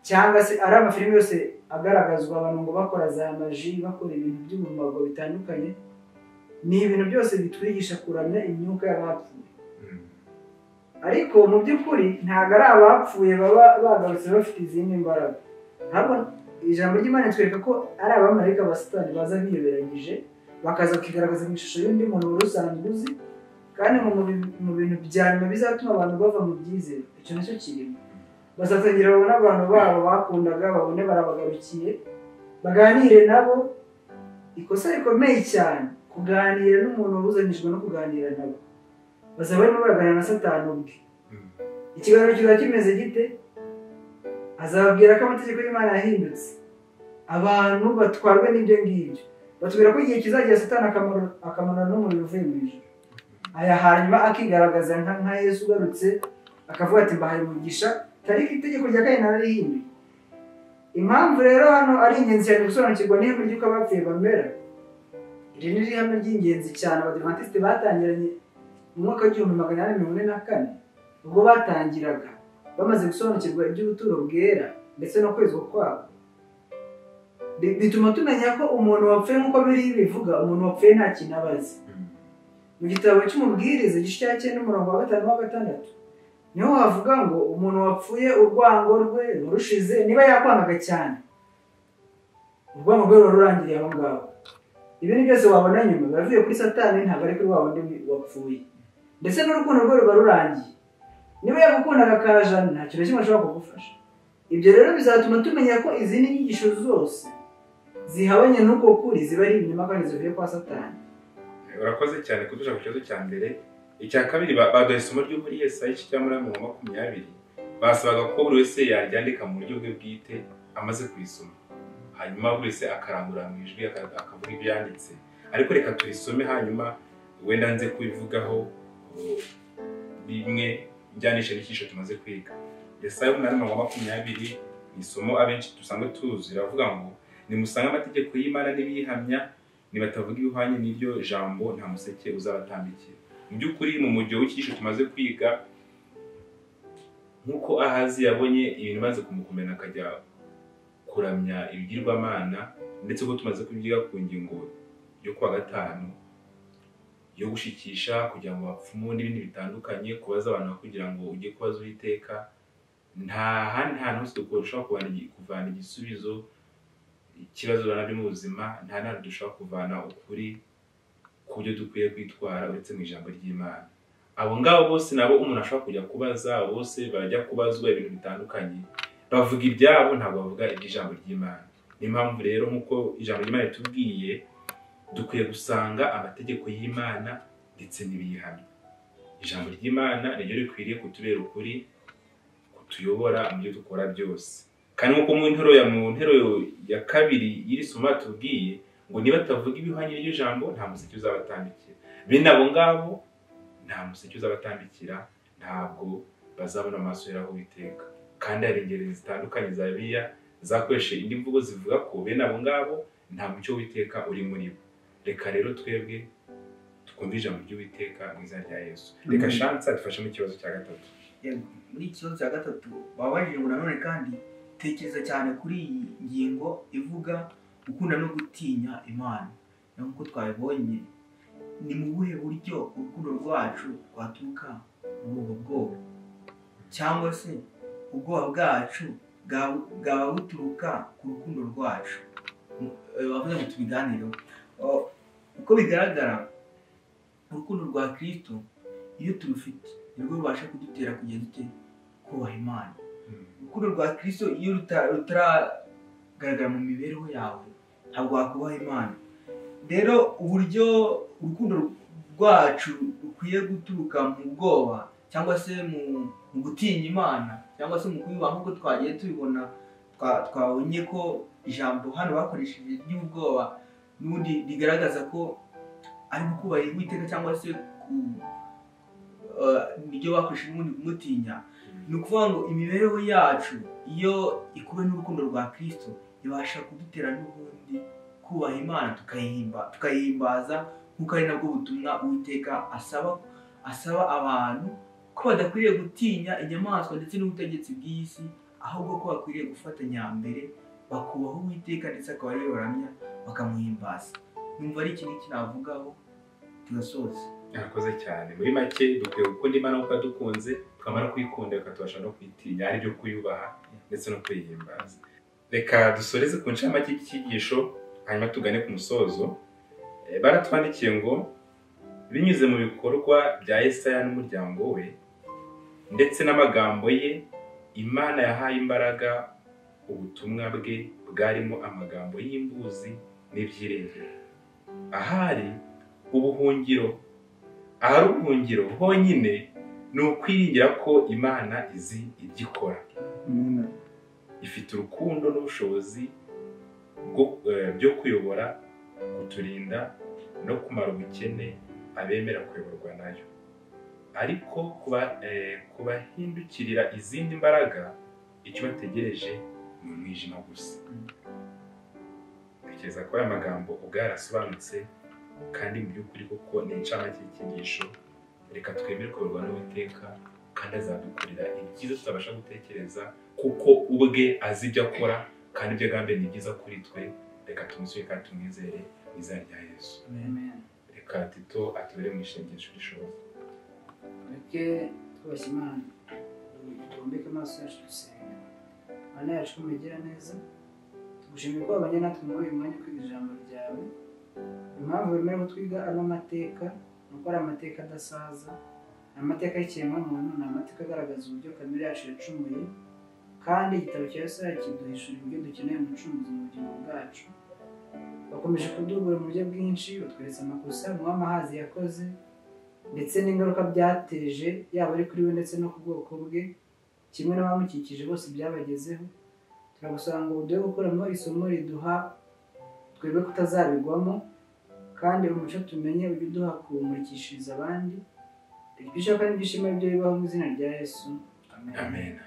cyangwa se ari amafilime yose agaragazwa abantu ngo bakora za maji bakora ibintu by'ubumago bitandukanye ni ibintu byose bitwigisha kuramya imyuka y'abapfuye Mm. ariko mu by'ukuri ntabwo ari abapfuye baba bagarutse bafite izindi mbaraga ntabwo ijambo ry'imana ritwereka ko ari abamarayika ba satani baza biyoberanyije bakaza bakigaragaza mu ishusho y'undi muntu wari usanzwe uzi kandi mu mubi- mu bintu bya nyuma bizatuma abantu bava mu byizere icyo nicyo kirimo bazatangira babone abantu babo bakundaga babone barabagarukiye baganire nabo ikosa rikomeye cyane kuganira n'umuntu wabuzanijwe no kuganira nabo bazaba barimo baraganira na satani ubwe Mm. ikiganiro kizaba kimeze gite azababwira ko amategeko y'imana yahindutse abantu batwarwa n'ibyo ngibyo batubwira ko igihe kizagera satani akamanura akamanura n'umuriro uvuye mu ijuru aya hanyuma akigaragaza nka nka yesu ugarutse akavuga ati mbahaye umugisha tariko itegeko rya kane narahihinduye impamvu rero hano ari ingenzi cyane gusobanukirwa n'ihame ry'uko abapfuye bamera iri ni ihame ry'ingenzi cyane abadivantisite batangiranye mu mwaka w'igihumbi magana inani mirongo ine na kane ubwo batangiraga bamaze gusobanukirwa iby'ubuturo bwera ndetse no kwezwa kwabo Bi- bituma tumenya ko umuntu wapfuye nk'uko biriya bivuga umuntu wapfuye nta kintu aba azi Mm. mu gitabo cy'umubwiriza igice cya cyenda umurongo wa gatanu wa gatandatu niho havuga ngo umuntu wapfuye urwango rwe rurushize niba yakwangaga cyane urwango rwe ruba rurangiriye aho ngaho ibi ni byose wabona nyuma biba bivuye kuri satani ntabwo ari kuri wa wundi wapfuye ndetse n'urukundo rwe ruba rurangiye niba yagukundaga akajana nta kintu na kimwe ashobora kugufasha ibyo rero bizatuma tumenya ko izindi nyigisho zose zihabanye n'uko kuri ziba ari ibinyoma kandi zivuye kwa satani urakoze cyane kudusha ku kibazo cya mbere icya kabiri ba- baduha isomo ryo muri yesaya igice cya muri mirongo makumyabiri basabaga ko buri wese yaryandika mu buryo bwe bwite amaze kurisoma hanyuma buri wese akarangurura mu ijwi aka- akavuga ibyo yanditse ariko reka turisome hanyuma wenda nze kubivugaho uh, bimwe bijyanisha n'icyigisho tumaze kwiga yesaya umunani mirongo makumyabiri ni isomo abenshi dusanzwe tuzi riravuga ngo nimusange amategeko y'imana n'ibiyihamya nibatavuga ibihwanye n'iryo jambo nta museke uzabatambikira mu by'ukuri mu mujyo w'icyigisho tumaze kwiga nk'uko ahazi yabonye ibintu maze kumukomera akajya kuramya ibigirwamana ndetse ubwo tumaze kubyiga ku ngingo yo kuwa gatanu yo gushikisha kugira ngo bapfumu n'ibindi bitandukanye kubaza abantu kugira ngo ujye kubaza uwiteka nta handi hantu hose dushobora kuvana igi- kuvana igisubizo ikibazo uhura nabyo mu buzima nta ntabwo dushobora kuvana ukuri ku byo dukwiye kwitwara uretse mu ijambo ry'imana abo ngabo bose nabo umuntu ashobora kujya kubaza abo bose bajya kubazwa ibintu bitandukanye bavuga ibyabo ntabwo bavuga iby'ijambo ry'imana niyo mpamvu rero nk'uko ijambo ry'imana ritubwiye dukwiye gusanga amategeko y'imana ndetse n'ibiyihamya ijambo ry'imana niryo rikwiriye kutubera ukuri kutuyobora mu byo dukora byose kandi nk'uko mu nteruro ya mu nteruro ya kabiri y'iri somo batubwiye ngo niba batavuga ibihwanye n'iryo jambo nta museke uzabatambikira bene abo ngabo nta museke uzabatambikira ntabwo bazabona amaso yeraho witeka kandi hari ingeri zitandukanye za biya zakoreshe indi mvugo zivuga ko bene abo ngabo nta mucyo w'iteka uri muri bo reka rero twebwe twumve ijambo ry'uwiteka mu izina rya yesu reka Mhm. shansa dufashe mu kibazo cya gatatu Yego, muri iki kibazo cya gatatu babajije ngo nanone kandi tekereza cyane kuri iyi ngingo ivuga gukunda no gutinya imana na nk'uko twabibonye ni mu buhe buryo urukundo rwacu rwaturuka muri ubwo bwoba cyangwa se ubwoba bwacu bwa- bwaba buturuka ku rukundo rwacu Mu- eh, bavuze ngo tubiganireho Oh, uko bigaragara urukundo rwa kirisito iyo turufite nirwo rubasha kudutera kugenda dute kubaha imana urukundo rwa kirisito iyo ruta- rutaragaragara mu mibereho yawe ntabwo wakubaha imana rero uburyo urukundo rwacu rukwiye guturuka mu bwoba cyangwa se mu mu gutinya imana cyangwa se mu kuyubaha nk'uko twagiye tubibona twa- twabonye ko ijambo hano bakoresheje ry'ubwoba n'ubundi rigaragaza ko ari gukubahira uwiteka cyangwa se ku- eh, niryo bakoresheje n'ubundi kumutinya ni ukuvuga ngo imibereho yacu iyo ikuwe n'urukundo rwa kirisito ibasha kudutera n'ubundi kubaha imana tukayihimba tukayihimbaza nk'uko ari nabwo butumwa uwiteka asaba asaba abantu ko badakwiriye gutinya inyamaswa ndetse n'ubutegetsi bw'iyi si ahubwo ko bakwiriye gufatanya mbere bakubaha uwiteka ndetse akaba ariwe baramya bakamuhimbaza numva ari ikintu iki navugaho tugasoza mwakoze cyane muri make dukwiye gukunda imana kuko dukunze twamara kuyikunda tukatubasha no kuyitinya ari byo kuyubaha ndetse no kuyihimbaza reka dusoreze ku ncamake y'icyigisho hanyuma tugane ku musozo Eh, baratwandikiye ngo binyuze mu bikorwa bya Yesaya n'umuryango we ndetse n'amagambo ye imana yahaye imbaraga ubutumwa bwe bwarimo amagambo y'imbuzi n'ibyiringiro ahari ubuhungiro ahari ubuhungiro honyine ni ukwiringira ko imana izi ibyo ikora ifite urukundo n'ubushobozi bwo- eh, byo kuyobora kuturinda no kumara ubukene abemera kuyoborwa nayo ariko kuba- eh, kubahindukirira izindi mbaraga icyo bategereje ni umwijima gusa tekereza ko aya magambo ubwo yarasobanutse kandi mu by'ukuri kuko ni incamake y'icyigisho reka twemere kuyoborwa n'uwiteka kandi azadukorera ibyiza tutabasha gutekereza kuko ubwe azi ibyo akora kandi ibyo agambe ni byiza kuri twe reka tumusure kandi tumwizere mu izina rya yesu reka tito atubere mu ishengesho rishoboka mureke twubashye imana tubombeke amaso yacu dusenga imana yacu mugira neza tugushimiye ko wabanye natwe muri uyu mwanya wo kwiga ijambo ryawe impamvu wemerewe ko twiga ano mateka ni uko ari amateka adasaza ni amateka y'ikiremwamuntu ni amateka agaragaza uburyo kamere yacu yacumuye kandi igitabo cya yesaya kiduhishura ibyo dukeneye mu mucunguzi mu bugingo bwacu bakomeje kudubura mu buryo bwinshi batweretse amakosa umuwamahazi yakoze ndetse n'ingaruka byateje yaba ari kuri we ndetse no ku bwoko bwe kimwe n'abamukikije bose byabagezeho turagusaba ngo uduhe gukuramo isomo riduha twebwe kutazabigwamo kandi umuco tumenye ujye uduha kuwumurikishiriza abandi ibyo ushaka n'ibyo ushima byo bibaho mu izina rya yesu amen